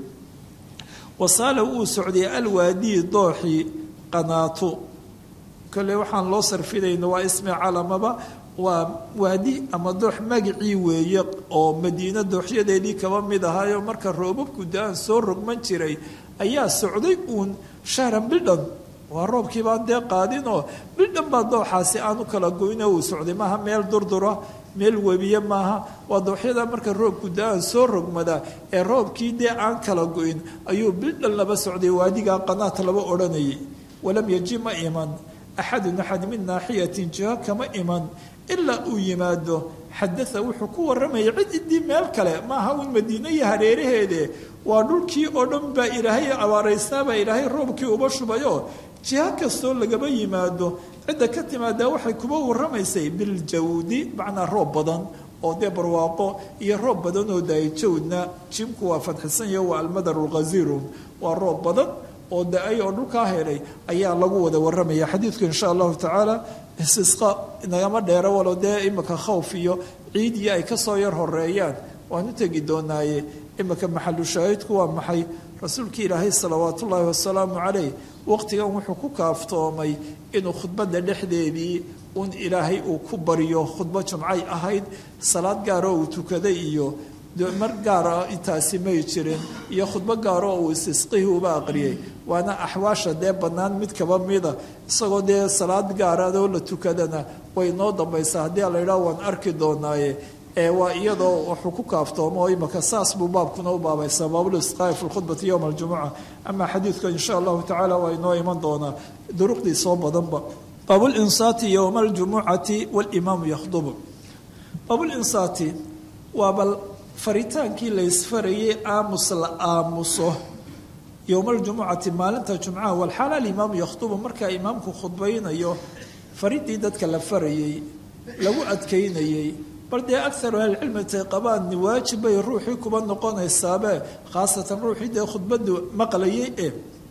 wasaala wuu socday alwaadii dooxii qanaatu kolley waxaan loo sarfinayno waa ismi calamaba waa waadi ama doox magacii weeye oo madiina dooxyadeedii kaba mid ahaayo marka roobabku da-aan soo rogman jiray ayaa socday uun shahran bildhan waa roobkii baan dee qaadinoo bildhan baa dooxaasi aan u kala goyno uu socday maaha meel durdura meel webiye maaha waa dooxyada marka roobku da-aan soo rogmada ee roobkii dee aan kala go-in ayuu bildhan laba socday waadigaa qanaat laba odhanayay walam yaji ma iman axadun axad min naaxiyatin jiho kama iman ilaa uu yimaado xadaa wuxuu ku warramaya cid idii meel kale maaha uun madiine iyo hareeraheede waa dhulkii oo dhan baa ilaahay abaaraysnaabaa ilaahay roobkii uba shubayo jiho kastoo lagaba yimaado cidda ka timaadaa waxay kuba warramaysay biljawdi macnaa roob badan oo dee barwaaqo iyo roob badan oo daayjawdna jimku waa fadxisanyaho waa almadaru lghasiirun waa roob badan oo da-ay oo dhulkaa helay ayaa lagu wada warramaya xadiidku insha allahu tacaala istisqa nagama dheero walo dee imika khawf iyo ciid iyo ay kasoo yar horeeyaan waan u tegi doonaaye imika maxalu shaahidku waa maxay rasuulkii ilaahay salawaatu ullaahi wasalaamu caleyh waqtigan wuxuu ku kaaftoomay inuu khudbadda dhexdeedii un ilaahay uu ku baryo khudbo jumcay ahayd salaad gaaroo uu tukaday iyo mar gaara intaasi may jirin iyo khudbo gaaroo uu istisqihii uba aqriyay waana axwaasha dee bannaan mid kaba mida isagoo dee salaad gaaraadoo la tukadana way noo dambaysaa haddii a la yidhaha waan arki doonaaye ee waa iyadoo wuxuu ku kaaftoomo oo imaka saas buu baabkuna u baabaysaa baabulisqaa'i fi lkhudbati yowma aljumuca ama xadiidka insha allahu tacala waa inoo iman doonaa duruqdii soo badanba baabulinsaati yowma aljumucati walimaamu yakhdubu baabulinsaati waa bal faritaankii la ysfarayay aamus la aamuso yowma aljumucati maalinta jumcaha walxaal alimaamu yakhdubu markaa imaamku khudbaynayo faridii dadka la farayey lagu adkaynayey bal dee akaru ahlicilmi tay qabaan waajib bay ruuxii kuba noqonaysaabe khaasatan ruuxii dee khudbadu maqlayay e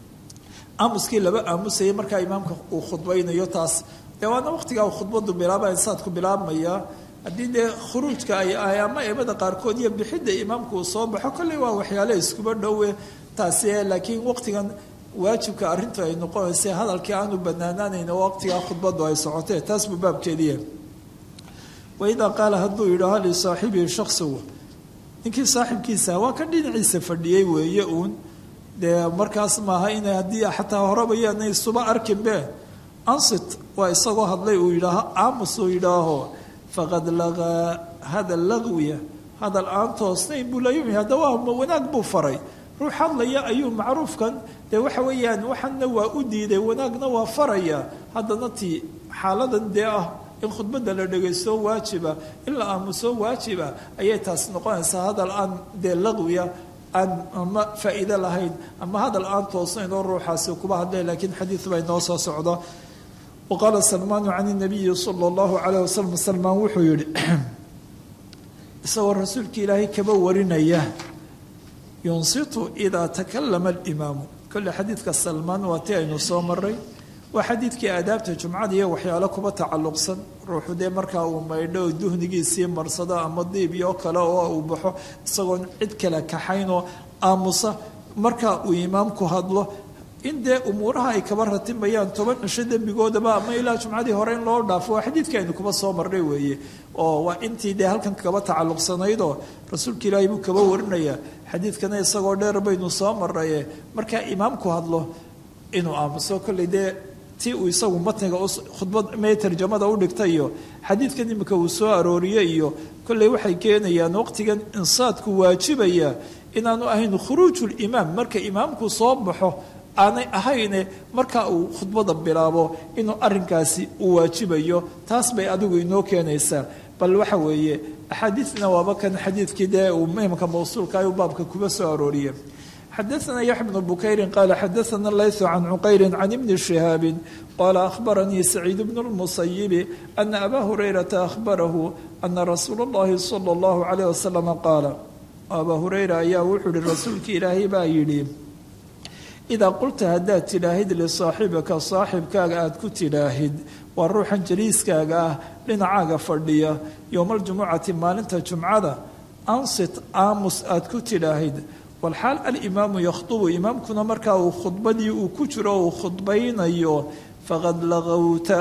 aamuskii laba aamusayay markaa imaamka uu khudbaynayo taas dee waana waqtigaa uu khudbadu bilaaba insaadku bilaabmaya haddii dee khuruujka ay ahay ama eemada qaarkood iyo bixidda imaamku uu soo baxo kolley waa waxyaale iskuba dhowe taasi laakiin waqtigan waajibka arrintu ay noqonaysa hadalkii aanu banaanaanayn oo waqtigaa khudbadu ay socotee taas buu baabkeediya waidaa qaala hadduu yidhaaho lisaaxibihi shaksigu ninkii saaxibkiisa waa kan dhinaciisa fadhiyey weeye uun dee markaas maaha ina haddii xataa horebayaana isuba arkinbe ansit waa isagoo hadlay uu yidhaaho aamus uu yidhaaho faqad lagaa hadal lagwiya hadal aan toosnayn buu layumi hadda waa wanaag buu faray ruux hadlaya ayuu macruufkan dee waxa weeyaan waxana waa u diiday wanaagna waa faraya haddana tii xaaladan dee ah in khudbadda la dhegaysto waajiba in la aamuso waajiba ayay taas noqonaysaa hadal aan dee laqwiya aan ama faa'iido lahayn ama hadal aan toosnayn oo ruuxaasi kuba hadlay laakiin xadiid baa inoo soo socda waqaala salmaanu can inabiyi sala allahu calayh wasalam salmaan wuxuu yihi isagoo rasuulka ilaahay kaba warinaya yunsitu idaa takalama alimaamu kolle xadiidka salmaan waa ti aynu soo maray waa xadiidkii aadaabta jumcada iyo waxyaalo kuba tacalluqsan ruuxu dee markaa uu maydho duhnigiisii marsado ama diib iyo kale oo uu baxo isagoon cid kale kaxaynoo aamusa marka uu imaamku hadlo in dee umuuraha ay kaba ratimayaan toban cisho dembigoodaba ama ilaa jumcadii hore in loo dhaafo waa xadiidka aynu kuba soo marnay weeye oo waa intii dee halkan kaba tacalluqsanaydoo rasuulka ilaahay buu kaba warinaya xadiidkana isagoo dheer baynu soo marnaye markaa imaamku hadlo inuu aamuso kolley dee ti uu isagu matniga khudbad mee tarjamada u dhigtay iyo xadiidkan imika uu soo arooriyey iyo kolley waxay keenayaan waqtigan insaadku waajibaya inaanu ahayn khuruujulimaam marka imaamku soo baxo aanay ahayne marka uu khudbada bilaabo inuu arinkaasi uu waajibayo taas bay adigu inoo keenaysaa bal waxa weeye axaadiidna waaba kan xadiidkii dee uu imamka mawsuulka ayuu baabka kuba soo arooriye xadaثna yaxya bnu bukayri qaala xadaثna layثu can cuqayri can ibni shihaabi qala ahbaranii saciid bnu اlmusayibi ana aba hurayrata ahbarahu ana rasuula اllahi salى اllahu عalayh wasalam qaala aba hurayra ayaa wuxuu ihi rasuulka ilaahay baa yidhi idaa qulta haddaad tidhaahid lisaaxibika saaxibkaaga aada ku tidhaahid waa ruuxan jaliiskaaga ah dhinacaaga fadhiya yowmaljumucati maalinta jumcada ansit aamus aada ku tidhaahid walxaal alimaamu yakhdubu imaamkuna markaa uu khudbadii uu ku jiro uu khudbaynayo faqad laqowta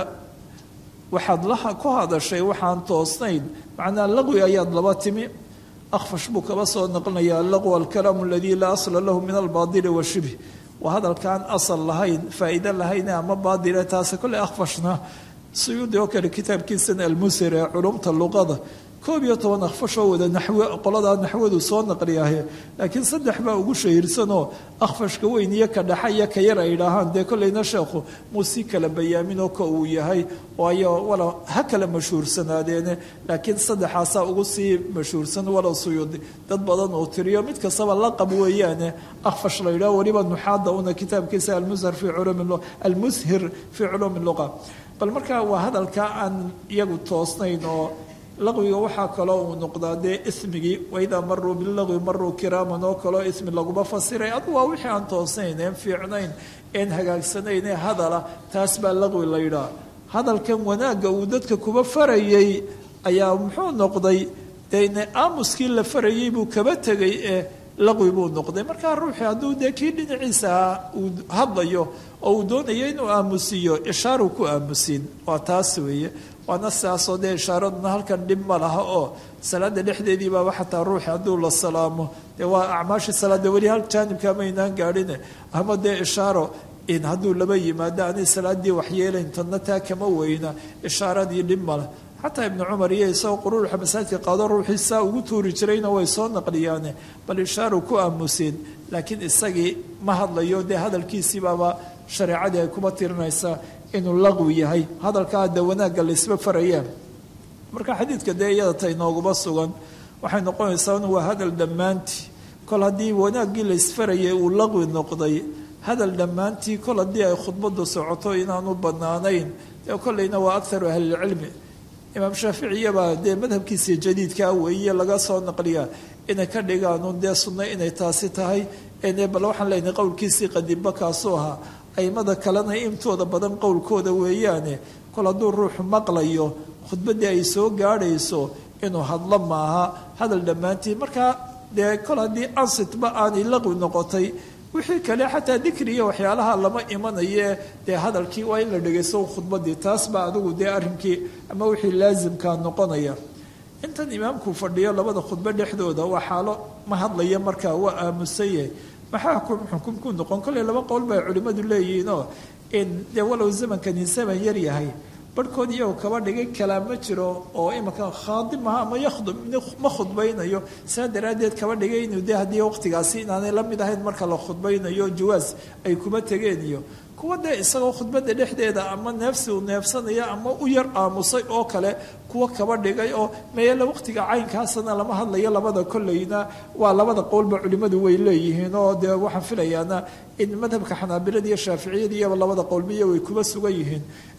waxaad la ku hadashay waxaan toosnayn macnaa laqwi ayaad laba timi akhfash buu kaba soo naqlinayaa allaqw alkalaamu aladii laa asla lahu min albaadili washibh waa hadalkaan asal lahayn faa'iide lahayn ama baadile taase kolley akhfashna suyuudi oo kale kitaabkiisan almusir ee culumta luqada koob iyo toban akhfashoo wada naxwe qoladaa naxwadu soo naqliyahe laakiin saddex baa ugu shahiirsanoo akhfashka weyn iyo ka dhaxa iyo ka yar ay idhaahaan dee kolleyna sheekhu muu si kala bayaaminoo ka uu yahay waayo walow ha kala mashhuursanaadeene laakiin saddexaasaa ugu sii mashhuursan walow suyuudi dad badan uu tiriyo mid kastaba laqab weeyaane akhfash la yidhaho weliba nuxaada una kitaabkiisa almushir fii culumi almushir fii culuumi luqa bal markaa waa hadalka aan iyagu toosnayn oo laqwiga waxaa kaloo uu noqdaa dee ismigii waidaa maruu bilaqwi maruu kiraaman oo kaloo ismi laguma fasiray adu waa wixii aan toosnayn een fiicnayn een hagaagsanayn ee hadala taas baa laqwi la yidhaha hadalkan wanaagga uu dadka kuba farayay ayaa muxuu noqday dene aamuskii la farayay buu kaba tegay ee laqwi buu noqday markaa ruuxii hadduu dee kii dhinaciisa uu hadlayo oo uu doonayo inuu aamusiiyo ishaaru ku aamusiin waa taas weeye waana sidaasoo dee ishaaraduna halkan dhib ma laha oo salaada dhexdeedii baaba xataa ruuxi hadduu la salaamo dee waa acmaashii salaada weli hal jaanibka maynaan gaadhine ama dee ishaaro in hadduu laba yimaado aanay salaadii waxyeelayn tadna taa kama weyna ishaaradii dhib male xataa ibnu cumar iyo isagoo quruuxa masaajidka qaado ruuxii saa ugu tuuri jirayna way soo naqliyaane bal ishaaru ku aamuseen laakiin isagii ma hadlayo dee hadalkiisii baaba shareecadii ay kuma tirinaysaa inuu laqwi yahay hadalkaa de wanaagga laysba farayaan marka xadiidka dee iyada ta inooguma sugan waxay noqonaysaa in waa hadal dhammaantii kol haddii wanaaggii laysfarayay uu laqwi noqday hadal dhammaantii kol haddii ay khudbadu socoto inaanu bannaanayn dee kolleyna waa akharu ahlilcilmi imaam shaaficiyabaa dee madhabkiisii jadiidkaa weeye laga soo naqliyaa inay ka dhigaanu dee sunno inay taasi tahay bal waxaan leenahay qowlkiisii qadiimba kaasuu ahaa aimada kalena intooda badan qowlkooda weeyaane kol hadduu ruuxu maqlayo khudbaddii ay soo gaadhayso inuu hadlo maaha hadal dhammaantii markaa dee kol haddii ansitba aanay laqwi noqotay wixii kale xataa dikri iyo waxyaalaha lama imanaye dee hadalkii waa in la dhegaysto khudbaddii taas baa adigu dee arrinkii ama wixii laasimkaa noqonaya intan imaamku fadhiyo labada khudbo dhexdooda waa xaalo ma hadlaya markaa waa aamusanyahay maxaa xukum ku noqon kolley laba qowl bay culimmadu leeyihiinoo in dee walow zamankani zaman yar yahay barhkood iyagoo kaba dhigay kalaam ma jiro oo imanka khaadi maha ama yakhdub ma khudbaynayo saa daraaddeed kaba dhigay inuu de haddii waqtigaasi inaanay la mid ahayn marka la khudbaynayo jawaas ay kuma tegeen iyo kuwa dee isagoo khudbadda dhexdeeda ama neefsi uu neefsanaya ama u yar aamusay oo kale kuwa kaba dhigay oo meele waqtiga caynkaasana lama hadlayo labada kolleyna waa labada qowlba culimmadu way leeyihiin oo dee waxaan filayaana in madhabka xanaabilada iyo shaaficiyada iyaba labada qowlbiya way kuba sugan yihiin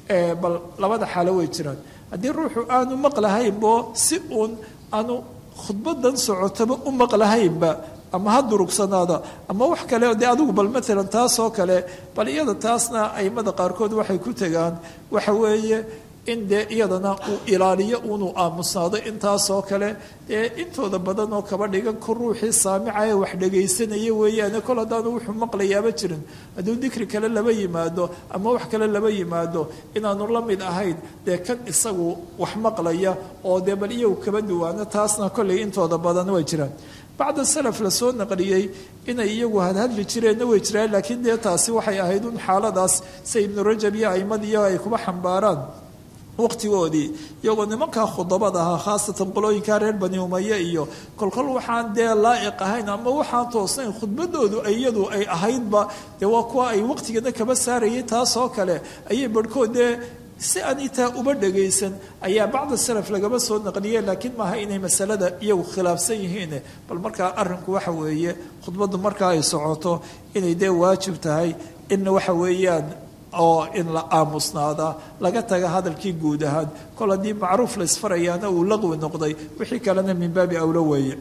bal labada xaalo way jiraan haddii ruuxu aanu maqlahaynbo si uun aanu khudbadan socotaba u maqlahaynba ama ha durugsanaada ama wax kale dee adigu bal maalan taasoo kale bal iyada taasna aimada qaarkood waxay ku tegaan waxa weeye in dee iyadana uu ilaaliyo unuu aamusnaado intaasoo kale dee intooda badan oo kaba dhigan ku ruuxii saamicae wax dhagaysanaya weeyaane kol haddaanu wuxuu maqlayaaba jirin hadduu dikri kale laba yimaado ama wax kale laba yimaado inaanu la mid ahayn dee kan isagu wax maqlaya oo dee bal iyagu kaba duwaano taasna kollay intooda badan way jiraan bacda salaf la soo naqliyey inay iyagu hadhadli jireenna way jiraan laakiin dee taasi waxay ahayd un xaaladaas say ibnu rajab iyo aimadiiyo ay kuba xambaaraan waqtigoodii iyagoo nimankaa khudabada ahaa khaasatan qolooyinkaa reer bani umaye iyo kolkol waxaan dee laa'iq ahayn ama waxaan toosnayn khudbadoodu iyadu ay ahaydba dee waa kuwa ay waqtigana kaba saarayay taasoo kale ayay barhkood dee si aan itaa uba dhagaysan ayaa bacda salaf lagaba soo naqliye laakiin maaha inay masalada iyagu khilaafsan yihiin bal markaa arrinku waxa weeye khudbaddu markaa ay socoto inay dee waajib tahay in waxa weeyaan oo in la aamusnaada laga taga hadalkii guud ahaan kol haddii macruuf la isfarayaana uu laqwi noqday wixii kalena min baabi awlo weeye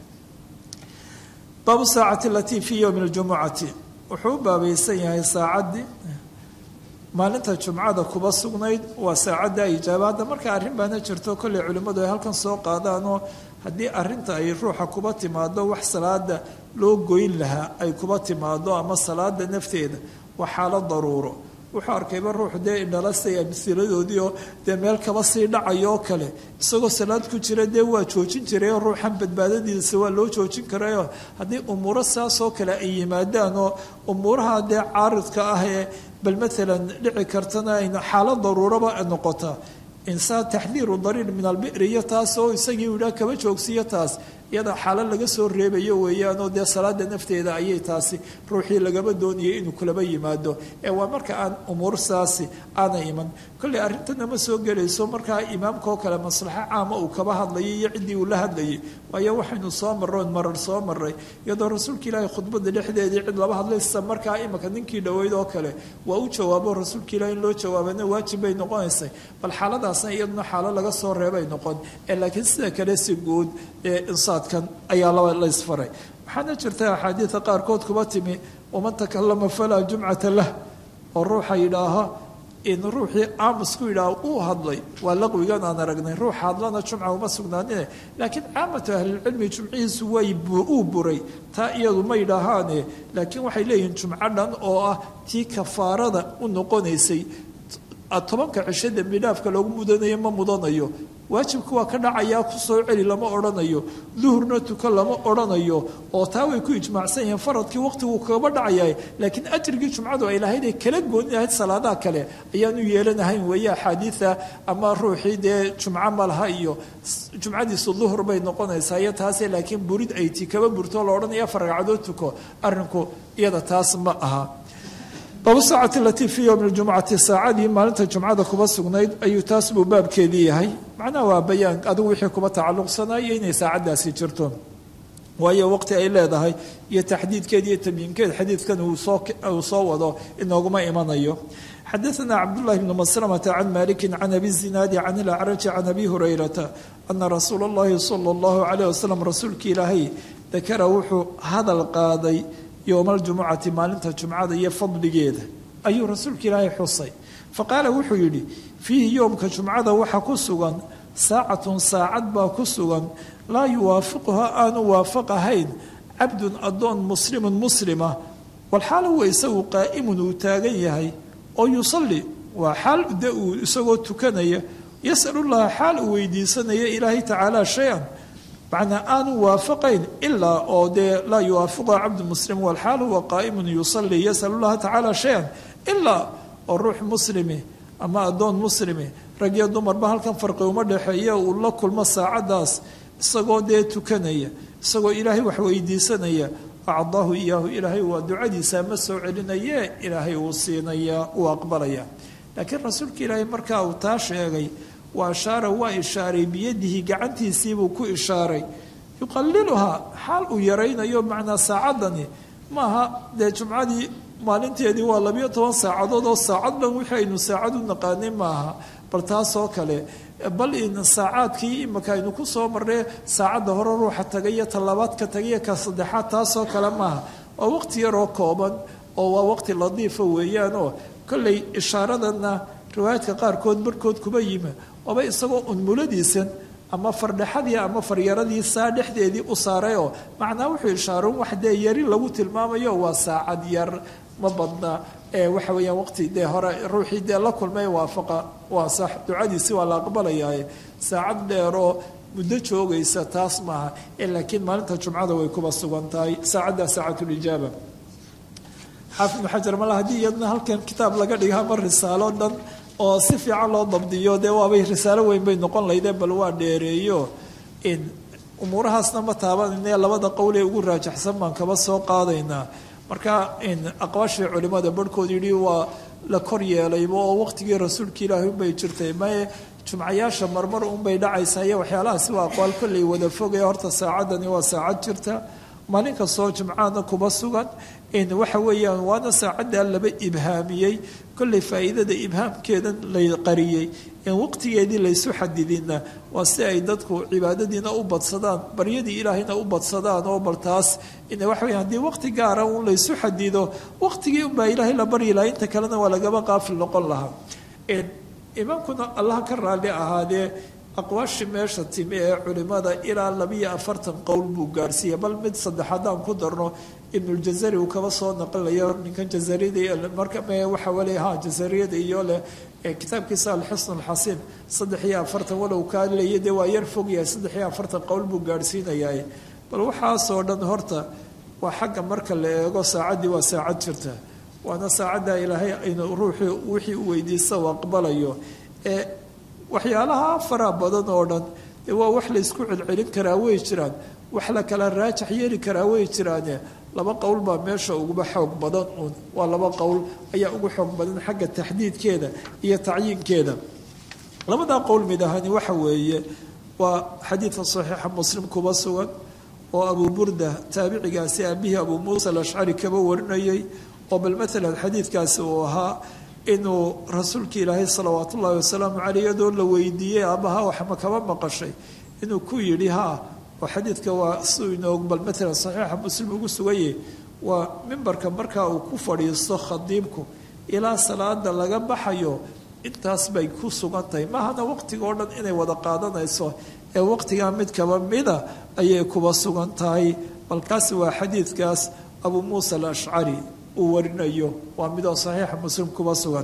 baabu saacati alatii fii yowmi ljumucati wuxuu u baabaysan yahay saacaddii maalinta jumcada kuba sugnayd waa saacadda ijaaba hadda marka arrin baana jirto kolley culimmadu ay halkan soo qaadaanoo haddii arrinta ay ruuxa kuba timaado wax salaada loo goyn lahaa ay kuba timaado ama salaada nafteeda waa xaalad daruuro wuxuu arkayba ruuxu dee indhalastay amsiladoodii oo dee meel kaba sii dhacayo oo kale isagoo salaad ku jira dee waa joojin jirayoo ruuxan badbaadadiisa waa loo joojin karayoo haddii umuuro saasoo kale ay yimaadaan oo umuuraha dee caaridka ah ee bal maalan dhici kartana ayna xaalad daruuraba noqota insaan taxdiiru dariir min albiri iyo taas oo isagii idhaa kaba joogsiyo taas iyada xaalo laga soo reebayo weeyaanoo dee salaada nafteeda ayay taasi ruuxii lagaba doonayay inuu kulaba yimaado ee waa marka aan umuur saasi aana iman kolley arrintana ma soo gelayso markaa imaamkaoo kale maslaxo caama uu kaba hadlayay iyo ciddii uu la hadlayay waayo waxaynu soo marroon marar soo maray iyadoo rasuulka ilaahay khudbada dhexdeedii cid laba hadlaysa markaa imika ninkii dhoweyd oo kale waa u jawaabo rasuulka ilahi in loo jawaabana waajib bay noqonaysay bal xaaladaasna iyaduna xaalo laga soo reebay noqon ee laakiin sida kale si guud ee insaad ayaa laba la isfaray waxaana jirta axaadiida qaarkood kuba timi waman takalama falaa jumcata lah oo ruuxa yidhaaha in ruuxii aamus ku yidhaaha uu hadlay waa laqwigan aan aragnay ruux hadlana jumca uma sugnaanine laakiin caamatu ahlilcilmi jumcihiisu way uu buray taa iyadu ma yidhaahaane laakiin waxay leeyihiin jumco dhan oo ah tii kafaarada u noqonaysay tobanka cisho dembi dhaafka loogu mudanayo ma mudanayo waajibku waa ka dhacayaa ku soo celi lama odhanayo duhurna tuka lama odhanayo oo taa way ku ijmaacsan yihiin faradkii waqtiguu kaba dhacayaa laakiin ajrigii jumcadu ay lahayd ee kala gooni lahayd salaadaha kale ayaanu yeelanahayn weeye axaadiida ama ruuxii dee jumco malaha iyo jumcadiisu duhur bay noqonaysaa iyo taase laakiin burid ay ti kaba burto la odhanaya afar ragcadood tuko arrinku iyada taas ma aha baabu saacati alatii fii yowmi ljumcati saacadii maalinta jumcada kuba sugnayd ayuu taas buu baabkeedii yahay macnaha waa bayaan adigu wixii kuba tacalluqsanaayo inay saacaddaasi jirto waayo waqti ay leedahay iyo taxdiidkeed iyo tamyiinkeed xadiidkan uu soo wado inooguma imanayo xadaثna cabdالlahi bn maslamةa can maliki can abi zinaadi can ilacraji can abi hurayrata ana rasuula اllahi salى اllahu عalيه waslm rasuulki ilaahay dakara wuxuu hadal qaaday yowma aljumucati maalinta jumcada iyo fadligeeda ayuu rasuulka ilaahay xusay faqaala wuxuu yidhi fiihi yowmka jumcada waxaa ku sugan saacatun saacad baa ku sugan laa yuwaafiquha aanu waafaqahayn cabdun addoon muslimun muslima walxaal huwa isagu qaa'imun uu taagan yahay oo yusalli waa xaal de uu isagoo tukanaya yasalullaha xaal uu weydiisanaya ilaahay tacaala shay-an macnaa aanu waafaqayn ilaa oo dee laa yuwaafiqha cabdu muslim walxaal huwa qaa'imun yusalli yasalu llaha tacaala shay-an ilaa oo ruux muslimi ama addoon muslimi rag iyo dumarba halkan farqi uma dhexeeya uu la kulmo saacaddaas isagoo dee tukanaya isagoo ilaahay wax weydiisanaya acdaahu iyaahu ilaahay waa ducadiisa ma soo celinaye ilaahay uu siinaya uu aqbalaya laakiin rasuulka ilaahay markaa uu taa sheegay wa ashaara waa ishaaray biyadihi gacantiisiibuu ku ishaaray yuqaliluhaa xaal uu yaraynayo macnaa saacaddani maaha dee jumcadii maalinteedii waa labiyo toban saacadood oo saacad dhan wixii aynu saacad u naqaanay maaha bal taasoo kale bal in saacaadkii imika aynu ku soo marnay saacadda hore ruuxa tagay iyo talabaadka tagay iyo ka saddexaad taasoo kale maaha waa waqti yaroo kooban oo waa waqti ladiifa weeyaanoo kollay ishaaradanna riwaayaadka qaarkood barhkood kuba yimi oba isagoo unmuladiisan ama fardhaxadii ama faryaradii saa dhexdeedii u saarayoo macnaa wuxuu ishaaron wax dee yari lagu tilmaamayo waa saacad yar ma badna ee waxa weeyaan waqti dee hore ruuxii dee la kulmay waafaqa waa sax ducadiisi waa la aqbalayaaye saacad dheeroo muddo joogaysa taas maaha ee laakiin maalinta jumcada way kuba sugan tahay saacaddaa saacatulijaaba xaafid ibnu xajar mala haddii iyadna halkan kitaab laga dhiga ama risaalo dhan oo si fiican loo dabdiyo dee waabay risaalo weyn bay noqon laydeen bal waa dheereeyo in umuurahaasna ma taabanayne labada qowlee ugu raajaxsan baan kaba soo qaadaynaa marka in aqwaashii culimada barhkood yidhi waa la kor yeelayba oo waqtigii rasuulka ilaahi unbay jirtay maye jumcayaasha marmar unbay dhacaysaa iyo waxyaalahaasi waa aqwaal kolley wada fogaya horta saacaddani waa saacad jirta maalin kastoo jumcaana kuba sugan in waxa weeyaan waana saacaddaa laba ibhaamiyey kolley faa'iidada ibhaamkeedan la qariyey in waqtigeedii laysu xadidinna waa si ay dadku cibaadadiina u badsadaan baryadii ilaahayna u badsadaan oo bal taas in waxa weya haddii waqti gaara un laysu xadido waqtigii unbaa ilaahay la baryi lahaa inta kalena waa lagaba qaafil noqon lahaa imaamkuna allah ka raalli ahaadee aqwaashii meesha timi ee culimada ilaa labiyo afartan qowl buu gaarhsiiyey bal mid saddex haddaan ku darno ibnuljazari uu kaba soo naqlayo ninkan jazariyada marka waxa wale ha jazariyada iyo leh kitaabkiisa alxusn alxasiin saddex iyo afartan walow kaa leeya dee waa yar fogyahay saddex iyo afartan qowl buu gaarhsiinayaa bal waxaasoo dhan horta waa xagga marka la eego saacaddii waa saacad jirta waana saacadda ilaahay aynu ruuxii wixii u weydiista u aqbalayo ee waxyaalaha fara badan oo dhan dee waa wax laysku celcelin karaa way jiraan wax la kala raajax yeeli karaa way jiraane laba qowl baa meesha uguba xoog badan uun waa laba qowl ayaa ugu xoog badan xagga taxdiidkeeda iyo tacyiinkeeda labadaa qowl mid ahani waxa weeye waa xadiidka saxiixa muslim kuba sugan oo abuu burda taabicigaasi aabihii abuu muusa alashcari kaba warinayay oo bal maalan xadiidkaasi uu ahaa inuu rasuulka ilaahay salawaat ullaahi wasalaamu caleyh iyadoo la weydiiyey aabbaha waxma kaba maqashay inuu ku yidhi haa oo xadiidka waa siduu inoog bal maalan saxiixa muslim ugu suganyay waa mimbarka markaa uu ku fadhiisto khadiibku ilaa salaada laga baxayo intaas bay ku sugan tahay mahana waqtiga oo dhan inay wada qaadanayso ee waqtigaa mid kaba mida ayay kuba sugan tahay balkaasi waa xadiidkaas abuu muusa alashcari uu warinayo waa midoo saxiixa muslim kuba sugan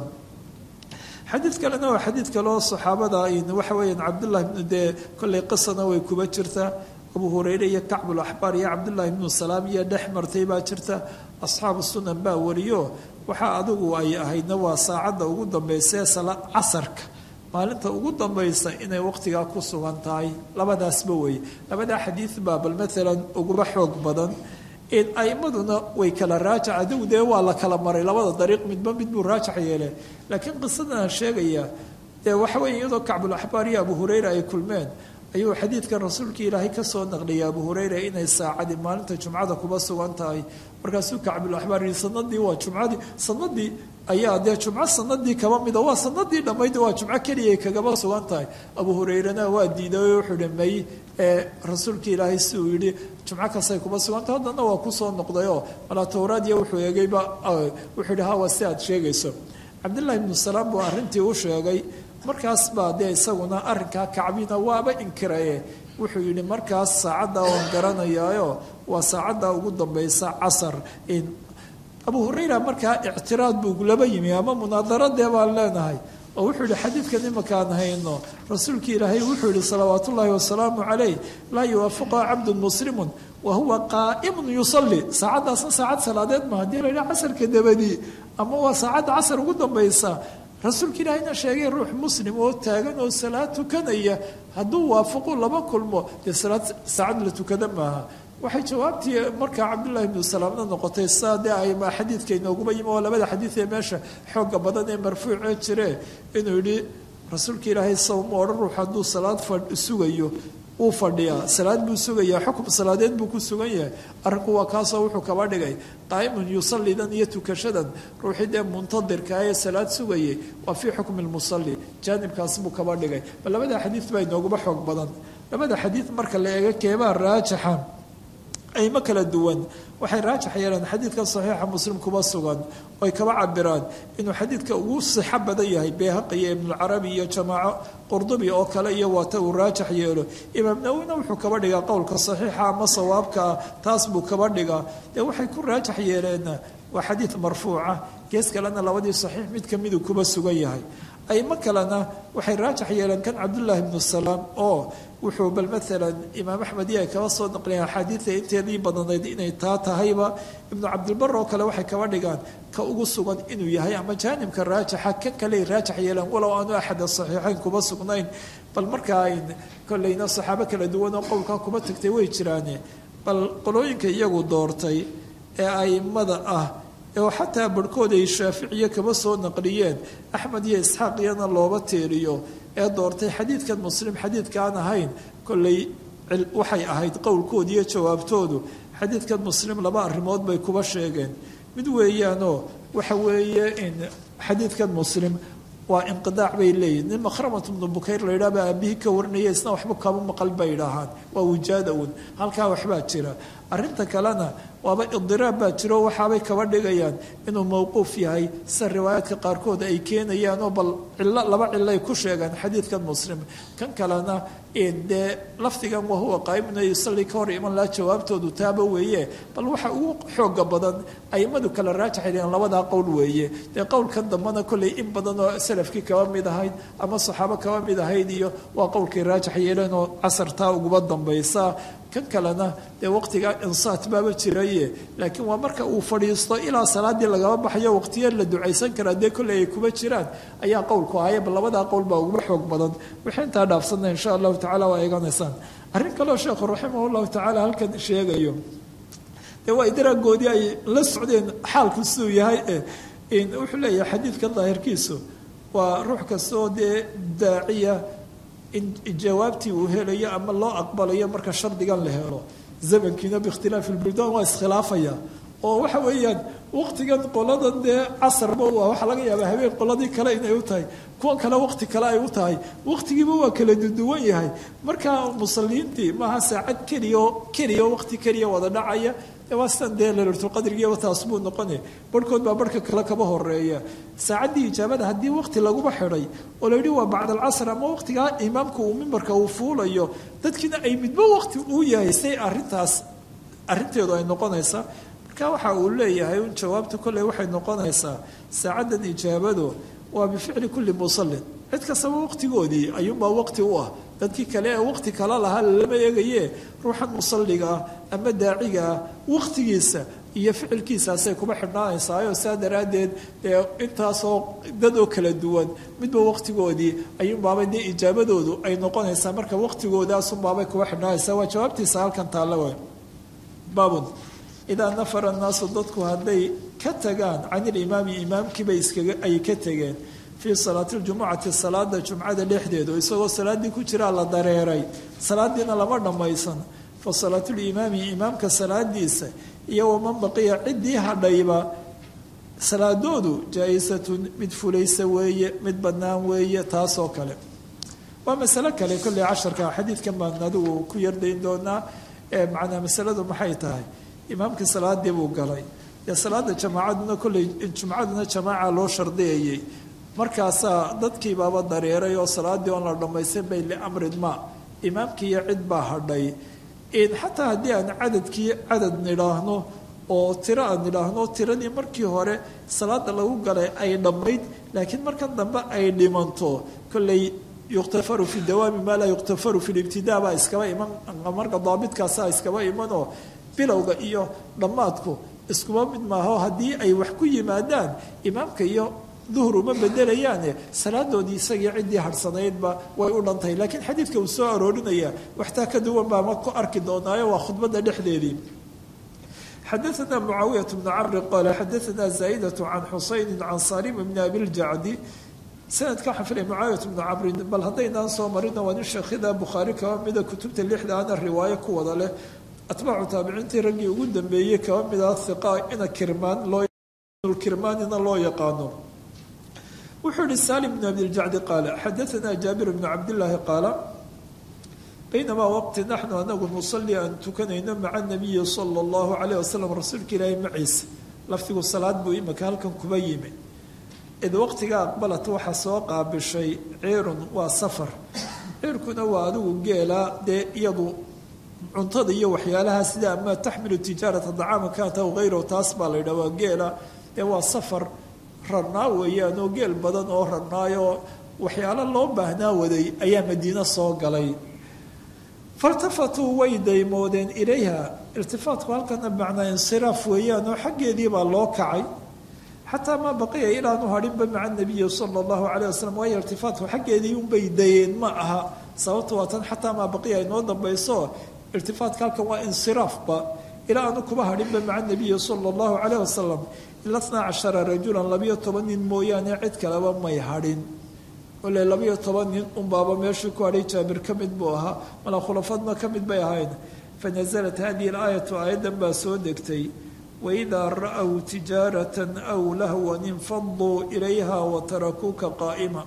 xadiid kalena waa xadiid kaleo saxaabada waxa weeyaan cabdullahi bnu dee kollay qisana way kuba jirtaa abu hureyre iyo kacbulaxbaar iyo cabdullaahi bnu salaam iyo dhex martay baa jirta asxaabu sunan baa wariyo waxaa adigu ay ahaydna waa saacadda ugu dambaysa ee casarka maalinta ugu dambaysa inay waqtigaa ku sugan tahay labadaasba weeye labadaa xadiid baa bal maalan uguba xoog badan aimaduna way kala raajac adigu dee waa la kala maray labada dariiq midba mid buu raajax yeele laakiin qisadan sheegaya dee waxa weeye iyadoo kacbulaxbaar iyo abu hureyra ay kulmeen ayuu xadiidkan rasuulka ilaahay kasoo naqliyay abu hureyra inay saacadii maalinta jumcada kuba sugan tahay markaasuu kacbulaxbaar yii sanadii waa jumcadii sanadii ayaa dee jumco sanadii kaba mida waa sanadii dhammayd waa jumco keliya kagaba sugan tahay abu hureyrena waa diiday wuxuu hi may ee rasuulka ilaahay si uu yidhi jumco kastay kuba sugantahay haddana waa kusoo noqdayoo malaa towraadiya wuxuu eegayba wuxuu yihi hawa si aad sheegayso cabdillahi ibnu salaam buu arrintii u sheegay markaas baa dee isaguna arrinkaa kacbina waaba inkiraye wuxuu yidhi markaas saacadda oon garanayaayo waa saacadda ugu dambaysa casar abu hurayra markaa ictiraad buu laba yimi ama munaadarade baan leenahay oo wuxuu yihi xadiidkan imakaan hayno rasuulka ilaahay wuxuu yihi salawaat ullaahi wasalaamu calayh laa yuwaafiqa cabdun muslimun wa huwa qaa'imun yusalli saacaddaasna saacad salaadeed ma haddii la yidhaha casarka dabadii ama waa saacadda casar ugu dambaysa rasuulka ilaahayna sheegay ruux muslim oo taagan oo salaad tukanaya hadduu waafaqu laba kulmo dee salaad saacad la tukada maaha waxay jawaabtii markaa cabdullahi ibnu salaamna noqotay saa dee ay xadiidka inooguma yimi oo labada xadiid ee meesha xooga badan ee marfuucee jire inuu yidhi rasuulka ilaahay sawma odhan ruux hadduu salaad fadh sugayo wuu fadhiyaa salaad buu sugayaa xukum salaadeed buu ku sugan yahay arrinku waa kaasoo wuxuu kaba dhigay qaa'imun yusallidan iyo tukashadan ruuxii dee muntadirka ee salaad sugayay waa fii xukmi lmusalli jaanibkaas buu kaba dhigay bal labada xadiid baa inooguba xoog badan labada xadiid marka la eego keebaa raajixa aymo kala duwan waxay raajax yeeleen xadiidkan saxiixa muslim kuba sugan oy kaba cabiraan inuu xadiidka ugu sixo badan yahay beehaqi iyo ibnulcarabi iyo jamaaco qurdubi oo kale iyo waata uu raajax yeelo imaam nawina wuxuu kaba dhigaa qowlka saxiixa ama sawaabkaa taas buu kaba dhigaa dee waxay ku raajax yeeleen waa xadiid marfuuca gees kalena labadii saxiix mid kamiduu kuba sugan yahay aymo kalena waxay raajax yeeleen kan cabdullaahi ibnu salaam oo wuxuu bal maalan imaam axmed iyo ay kaba soo naqliyen axaadiida inteedii badanayd inay taa tahayba ibnu cabdilbar oo kale waxay kaba dhigaan ka ugu sugan inuu yahay ama jaanibka raajixa kan kaley raajax yeeleen walow aanu axada saxiixayn kuba sugnayn bal markaa ayn kolleyna saxaabo kala duwan oo qowlkaa kuba tagtay way jiraane bal qolooyinka iyagu doortay ee aimada ah oo xataa barhkood ay shaaficiye kaba soo naqliyeen axmed iyo isxaaq iyana looba teeriyo ee doortay xadiidkan muslim xadiidkaan ahayn kolley waxay ahayd qowlkooda iyo jawaabtoodu xadiidkan muslim laba arrimood bay kuba sheegeen mid weeyaanoo waxa weeye in xadiidkan muslim waa inqidaac bay leeyihin nin makhramat ibnu bukayr la yidhaha baa aabihii ka warinaya isna waxba kama maqal bay idhaahaan waa wijaada un halkaa waxbaa jira arrinta kalena waaba idiraab baa jiro waxaabay kaba dhigayaan inuu mowquuf yahay sida riwaayaadka qaarkood ay keenayaanoo bal cilo laba cilay ku sheegaan xadiidkan muslim kan kalena dee lafdigan wahuwa qaa'imuna yusalli ka hor iman laha jawaabtoodu taaba weeye bal waxa ugu xooga badan aimadu kala raajaxayeen labadaa qowl weeye dee qowlkan dambena kolley in badan oo salafkii kaba mid ahayd ama saxaabo kaba mid ahayd iyo waa qowlkay raajax yeeleen oo casartaa uguba dambaysa kan kalena dee waqtigaa insaat baaba jiraye laakiin waa marka uu fadhiisto ilaa salaadii lagaba baxayo waqtiya la ducaysan karaa dee kolley ay kuba jiraan ayaa qowlku ahaya bal labadaa qowl baa uguba xoog badan wixii intaa dhaafsanna insha allahu tacala waa eeganaysaan arrin kaleo sheekhu raximah llahu tacaala halkan sheegayo dee waa idaraagoodii ay la socdeen xaalku siduu yahay wuxuu leeyahay xadiidkan daahirkiisu waa ruux kastoo dee daaciya in jawaabtii uu helayo ama loo aqbalayo marka shardigan la helo zamankiina biikhtilaafi lbuldaan waa iskhilaafaya oo waxa weeyaan waqtigan qoladan dee casarba u ah waxaa laga yaabaa habeen qoladii kale inay u tahay kuwan kale waqti kale ay u tahay waqtigiiba waa kala duduwan yahay marka musaliintii maaha saacad keliya keliya waqti keliya wada dhacaya waa sidan dee lailatulqadrigiiba taas buu noqone barhkood baa barhka kale kaba horeeya saacaddii ijaabada haddii waqti laguba xidhay oo la yidhi waa bacd alcasr ama waqtigaa imaamka uu mimbarka uu fuulayo dadkiina ay midba waqti uu yahay say arintaas arinteedu ay noqonaysaa marka waxa uu leeyahay un jawaabta kolley waxay noqonaysaa saacaddan ijaabadu waa bificli kulli musallin cid kastaba waqtigoodii ayuunbaa waqti u ah dadkii kale ee waqti kala lahaa lama eegaye ruuxan musalliga ah ama daaciga ah waqtigiisa iyo ficilkiisaasay kuba xidhnaanaysaayo saa daraaddeed dee intaasoo dad oo kala duwan midba waqtigoodii ayuunbaabay dee ijaabadoodu ay noqonaysaa marka waqtigoodaasuunbaabay kuba xidhnaanaysaa waa jawaabtiisa halkan taalla wa baabun idaa nafara annaasu dadku hadday ka tagaan can ilimaami imaamkiiba iskaga ay ka tegeen fii salaati ljumucati salaada jumcada dhexdeedu isagoo salaaddii ku jiraa la dareeray salaadiina lama dhammaysan fa salaatulimaami imaamka salaadiisa iyo waman baqiya ciddii hadhayba salaadoodu jaa-isatun mid fulaysa weeye mid bannaan weeye taasoo kale waa masalo kale kolley casharka xadiidkan baan adigu ku yardayn doonaa ee macnaa masaladu maxay tahay imaamkii salaadii buu galay dee salaada jamaacaduna kolley jumcaduna jamaaca loo shardiyayay markaasaa dadkii baaba dareeray oo salaadii oon la dhammaysan bay liamrin ma imaamkii iyo cid baa hadhay xataa haddii aan cadadkii cadad nidhaahno oo tiro aan nidhaahno tiradii markii hore salaada lagu galay ay dhammayd laakiin markan dambe ay dhimanto kolley yukhtafaru fi dawaami maa laa yukhtafaru fi libtidaa baa iskaba iman marka daabitkaasa iskaba imanoo bilowga iyo dhammaadku iskuma mid maaho haddii ay wax ku yimaadaan imaamka iyo duhur uma bedelayaane salaadoodii isagii ciddii harhsanaydba way u dhantahay laakiin xadiidka uu soo aroorinaya waxtaa ka duwan baa ma ku arki doonaayo waa khudbadda dhexdeedii xadaثna mucaawiyaة bn camri qaala xadaثna zaa'daة can xusayni can salim bn abiljacdi sanadka waxaa filaya mucaawiyat bnu cabrin bal haddaynaan soo marina waa nin sheekhida bukhaari kaba mida kutubta lixdaana riwaayo ku wada leh atbaacu taabiciintii raggii ugu dambeeyey kaba mida hiqa ina kirmaan loo kirmaanina loo yaqaano wuxuu yihi salim bn abdiljacdi qaala xadaanaa jaabir bnu cabdillaahi qaala baynamaa waqti naxnu anagu nusalli aan tukanayno maca nabiyi sala allahu calayh wasalam rasuulka ilaahi maciisa lafdigu salaad buu imika halkan kuba yimi id waqtiga aqbalat waxaa soo qaabishay ciirun waa safar ciirkuna waa adigu geela dee iyadu cuntada iyo waxyaalaha sida ama taxmilu tijaarata dacaama kaanta aw hayrahu taas baa la yidhaha waa geela dee waa safar rarnaa weeyaan oo geel badan oo rarnaayoo waxyaalo loo baahnaa waday ayaa madiino soo galay faltafatuu way daymoodeen ilayha irtifaatku halkana macnaa insiraaf weeyaan oo xaggeedii baa loo kacay xataa maa baqiya ilaanu hadhinba maca nabiyi sala allahu calayh wasalam waayo irtifaatku xaggeedii unbay dayeen ma aha sababta waa tan xataa maa baqiya inoo dambayso irtifaatka halkan waa insiraafba ilaa aanu kuba hadhinba maca nabiyi sala allahu calayh wasalam ila tnaa cashara rajulan labiyo toban nin mooyaane cid kaleba may hadhin ole labiyo toban nin unbaaba meeshii ku hadhay jaabir ka mid buu ahaa mala khulafadna ka mid bay ahayd fanasalat hadihi alaayatu aayaddan baa soo degtay waidaa ra-w tijaaratan aw lahwan infaduu ilayha watarakuuka qaa'ima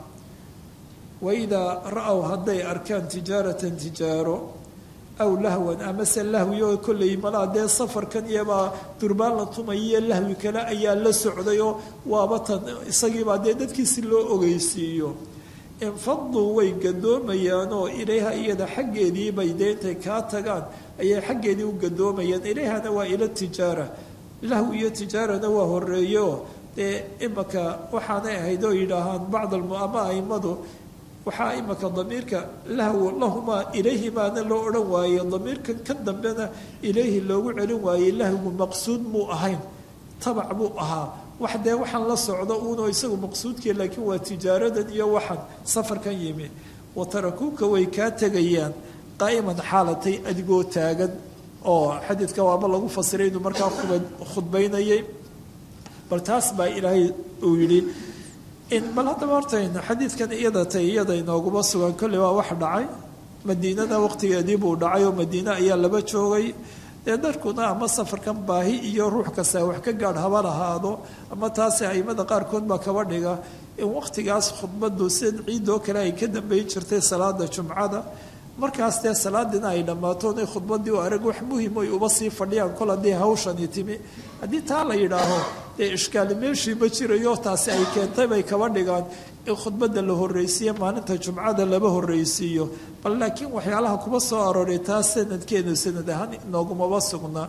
waidaa ra-w hadday arkaan tijaaratan tijaaro aw lahwan amase lahwi oo kolley malaa dee safarkan iyabaa durbaan la tumayiyo lahwi kale ayaa la socdayoo waaba tan isagiibaa dee dadkiisi loo ogeysiiyo infaduu way gadoomayaanoo ilayha iyada xaggeedii bay dee intay kaa tagaan ayay xaggeedii u gadoomayaan ilayhana waa ila tijaara lahwi iyo tijaarana waa horeeyo dee imaka waxaanay ahayd oo yidhaahaan bacd ama aimadu waxaa imaka damiirka lahw lahumaa ilayhimaana loo odhan waaye damiirkan ka dambena ilayhi loogu celin waayey lahwigu maqsuud muu ahayn tabac buu ahaa wax dee waxaan la socdo uunoo isagu maqsuudkii laakiin waa tijaaradan iyo waxaan safarkan yimi watarakuuka way kaa tegayaan qaa'iman xaalatay adigoo taagan oo xadiidka waaba lagu fasiray inuu markaa khudbaynayay bal taas baa ilaahay uu yidhi bal haddaba hortayna xadiidkan iyada tay iyada inooguma sugan kolley waa wax dhacay madiinada waqtigeedii buu dhacay oo madiine ayaa laba joogay dee darkuna ama safarkan baahi iyo ruux kasta wax ka gaadh haba lahaado ama taasi aimada qaarkood baa kaba dhiga in waqtigaas khudbadu sida ciidoo kale ay ka dambeyn jirtay salaada jumcada markaas dee salaadiina ay dhammaato inay khudbadii u arag wax muhim ay uba sii fadhiyaan kol haddii hawshani timi haddii taa la yidhaaho dee ishkaali meeshii ma jirayo taasi ay keentay bay kaba dhigaan in khudbadda la horreysiiyo maalinta jumcada laba horreysiiyo bal laakiin waxyaalaha kuba soo arooray taas sanadkeenu sanad ahaan inoogumaba sugnaa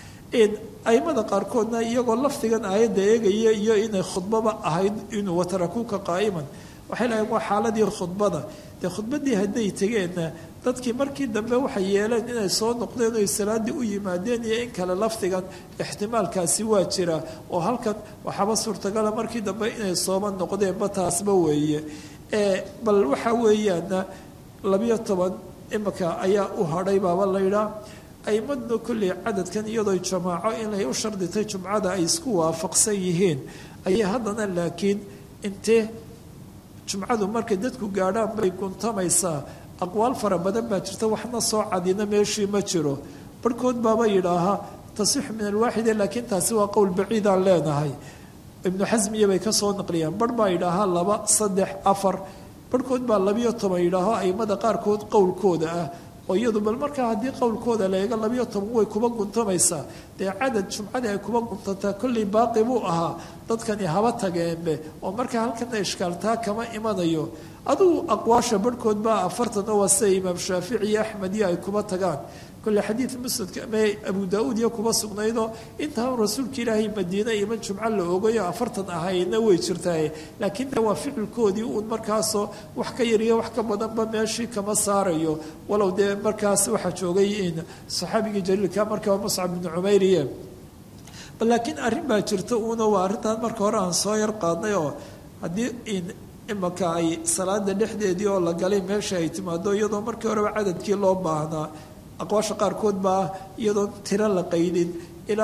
aimada qaarkoodna iyagoo lafdigan aayadda eegaya iyo inay khudbaba ahayd inuu watarakuuka qaa'iman waxay lahayn waa xaaladii khudbada dee khudbadii hadday tegeenna dadkii markii dambe waxay yeeleen inay soo noqdeen oy salaaddii u yimaadeen iyo in kale lafdigan ixtimaalkaasi waa jira oo halkan waxaaba suurtagala markii dambe inay sooba noqdeenba taasba weeye bal waxa weeyaana labiyo toban imika ayaa u hadhay baaba laydhaa aimadna kolley cadadkan iyadoo jamaaco inay u sharditay jumcada ay isku waafaqsan yihiin ayay haddana laakiin intee jumcadu markay dadku gaadhaan bay guntamaysaa aqwaal fara badan baa jirta waxna soo cadina meeshii ma jiro barhkood baaba yidhaahaa tasixu min alwaaxide laakiin taasi waa qowl baciidaan leenahay ibnu xasmiya bay kasoo naqliyaan barh baa yidhaahaa laba saddex afar barhkood baa labiyo toban yidhaaho aimada qaarkood qowlkooda ah oo iyadu bal markaa haddii qowlkooda la eego labiyo toban way kuba guntamaysaa dee cadad jumcadii ay kuba guntantaa kolley baaqi buu ahaa dadkani haba tageenbe oo markaa halkana ishkaaltaa kama imanayo adugu aqwaasha barhkood baa afartan oo waa sida imaam shaafici iyo axmed iyo ay kuba tagaan kolle xadiid musnadka me abu daa-uud iyo kuba sugnaydoo intaan rasuulka ilaahay madiine iman jumco la ogayo afartan ahayna way jirtaaye laakiin de waa ficilkoodii uun markaasoo wax ka yariyo wax ka badanba meeshii kama saarayo walow dee markaas waxaa joogay in saxaabigii jaliilka markaa muscab bnu cumayriye bal laakiin arrin baa jirta uuna waa arrintan marka hore aan soo yar qaadnay oo haddii in imaka ay salaada dhexdeedii oo la galay meesha ay timaado iyadoo markii horeba cadadkii loo baahnaa aqwaasha qaarkood baa iyadoon tiro la qaydin ilaa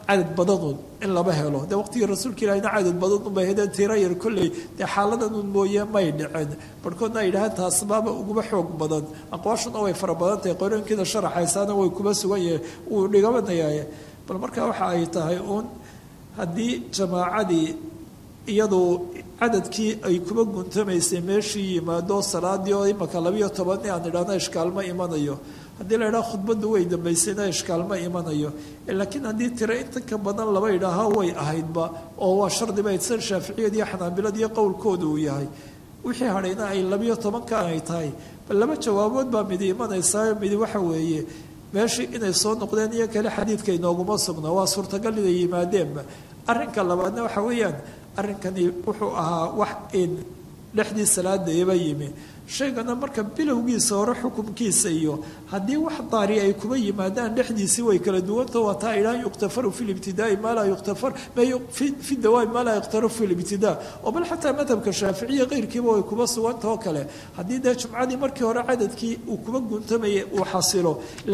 cadad badanun in laba helo dee waqtigii rasuulka ilahina cadad badanun bay hedeen tira yar kolley dee xaaladanun mooye may dhicin barhkoodna ay yidhahaan taasbaaba uguma xoog badan aqwaashuna way fara badan tahay qorooyinkiida sharaxaysaana way kuma sugan yahay wuu dhigabanayaaye bal marka waxa ay tahay uun haddii jamaacadii iyadu cadadkii ay kuba guntamaysay meeshii yimaado salaadii oo imaka labayo tobani aan idhahno ishkaalma imanayo haddii la idhaha khudbaddu way dambaysayna ishkaalma imanayo laakiin haddii tiro inta ka badan laba idhaaha way ahaydba oo waa shardiba san shaaficiyad iyo xanaabilad iyo qowlkooda uu yahay wixii hadhayna ay labayo tobankan ay tahay bal laba jawaabood baa midi imanaysaa midi waxa weeye meeshii inay soo noqdeen iyo kale xadiidka inooguma sugna waa suurtagal inay yimaadeenba arrinka labaadna waxa weeyaan arrinkani wuxuu ahaa wax in dhexdii salaadayaba yimi shaygana marka bilowgiisa hore xukumkiisa iyo haddii wax daari ay kuba yimaadaan dhexdiisii way kala duwanta waa taa idhahan yukhtafaru fi libtidaai maa laa yuktafar fi dawaami maa laa yukhtaru fi libtidaa oo bal xataa madhabka shaaficiya keyrkiiba way kuba suganta oo kale haddii dee jumcadii markii hore cadadkii uu kuba guntamayay uu xasilo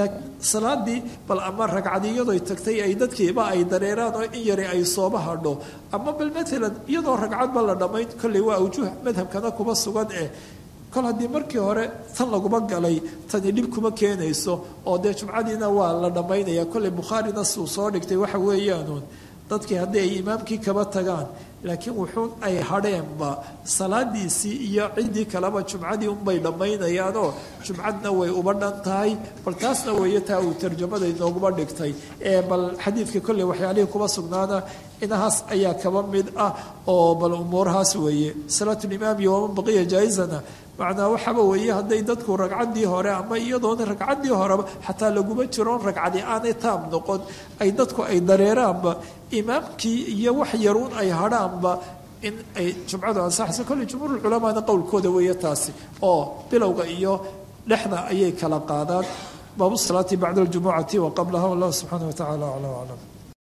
salaadii bal ama ragcadii iyadoo tagtay ay dadkiiba ay dareeraan oo in yari ay sooba hadho ama bal maalan iyadoo ragcadba la dhammayn kolley waa awjuh madhabkana kuba sugan eh kol haddii markii hore tan laguma galay tani dhib kuma keenayso oo dee jumcadiina waa la dhammaynaya kolley bukhaarina suu soo dhigtay waxa weeyaanuun dadkii haddii ay imaamkii kaba tagaan laakiin wuxuun ay hadheenba salaadiisii iyo ciddii kaleba jumcadii unbay dhammaynayaanoo jumcadna way uba dhan tahay bal taasna weeye taa uu tarjamada inooguma dhigtay ee bal xadiidka kolley waxyaalihii kuba sugnaana inahaas ayaa kaba mid ah oo bal umuurahaas weeye salaatulimaam iyo waman baqiya jaa-izana macnaa waxaaba weeye hadday dadku ragcaddii hore ama iyadoona ragcaddii horeba xataa laguma jiroon ragcadi aanay taam noqon ay dadku ay dareeraanba imaamkii iyo wax yaruun ay hadhaanba in ay jumcadu ansaxayso kolley jumhuurulculamaana qowlkooda weeye taasi oo bilowga iyo dhexda ayay kala qaadaan baabu salaati bacda aljumucati wa qablaha wallahu subxaana wa tacala aclam aclam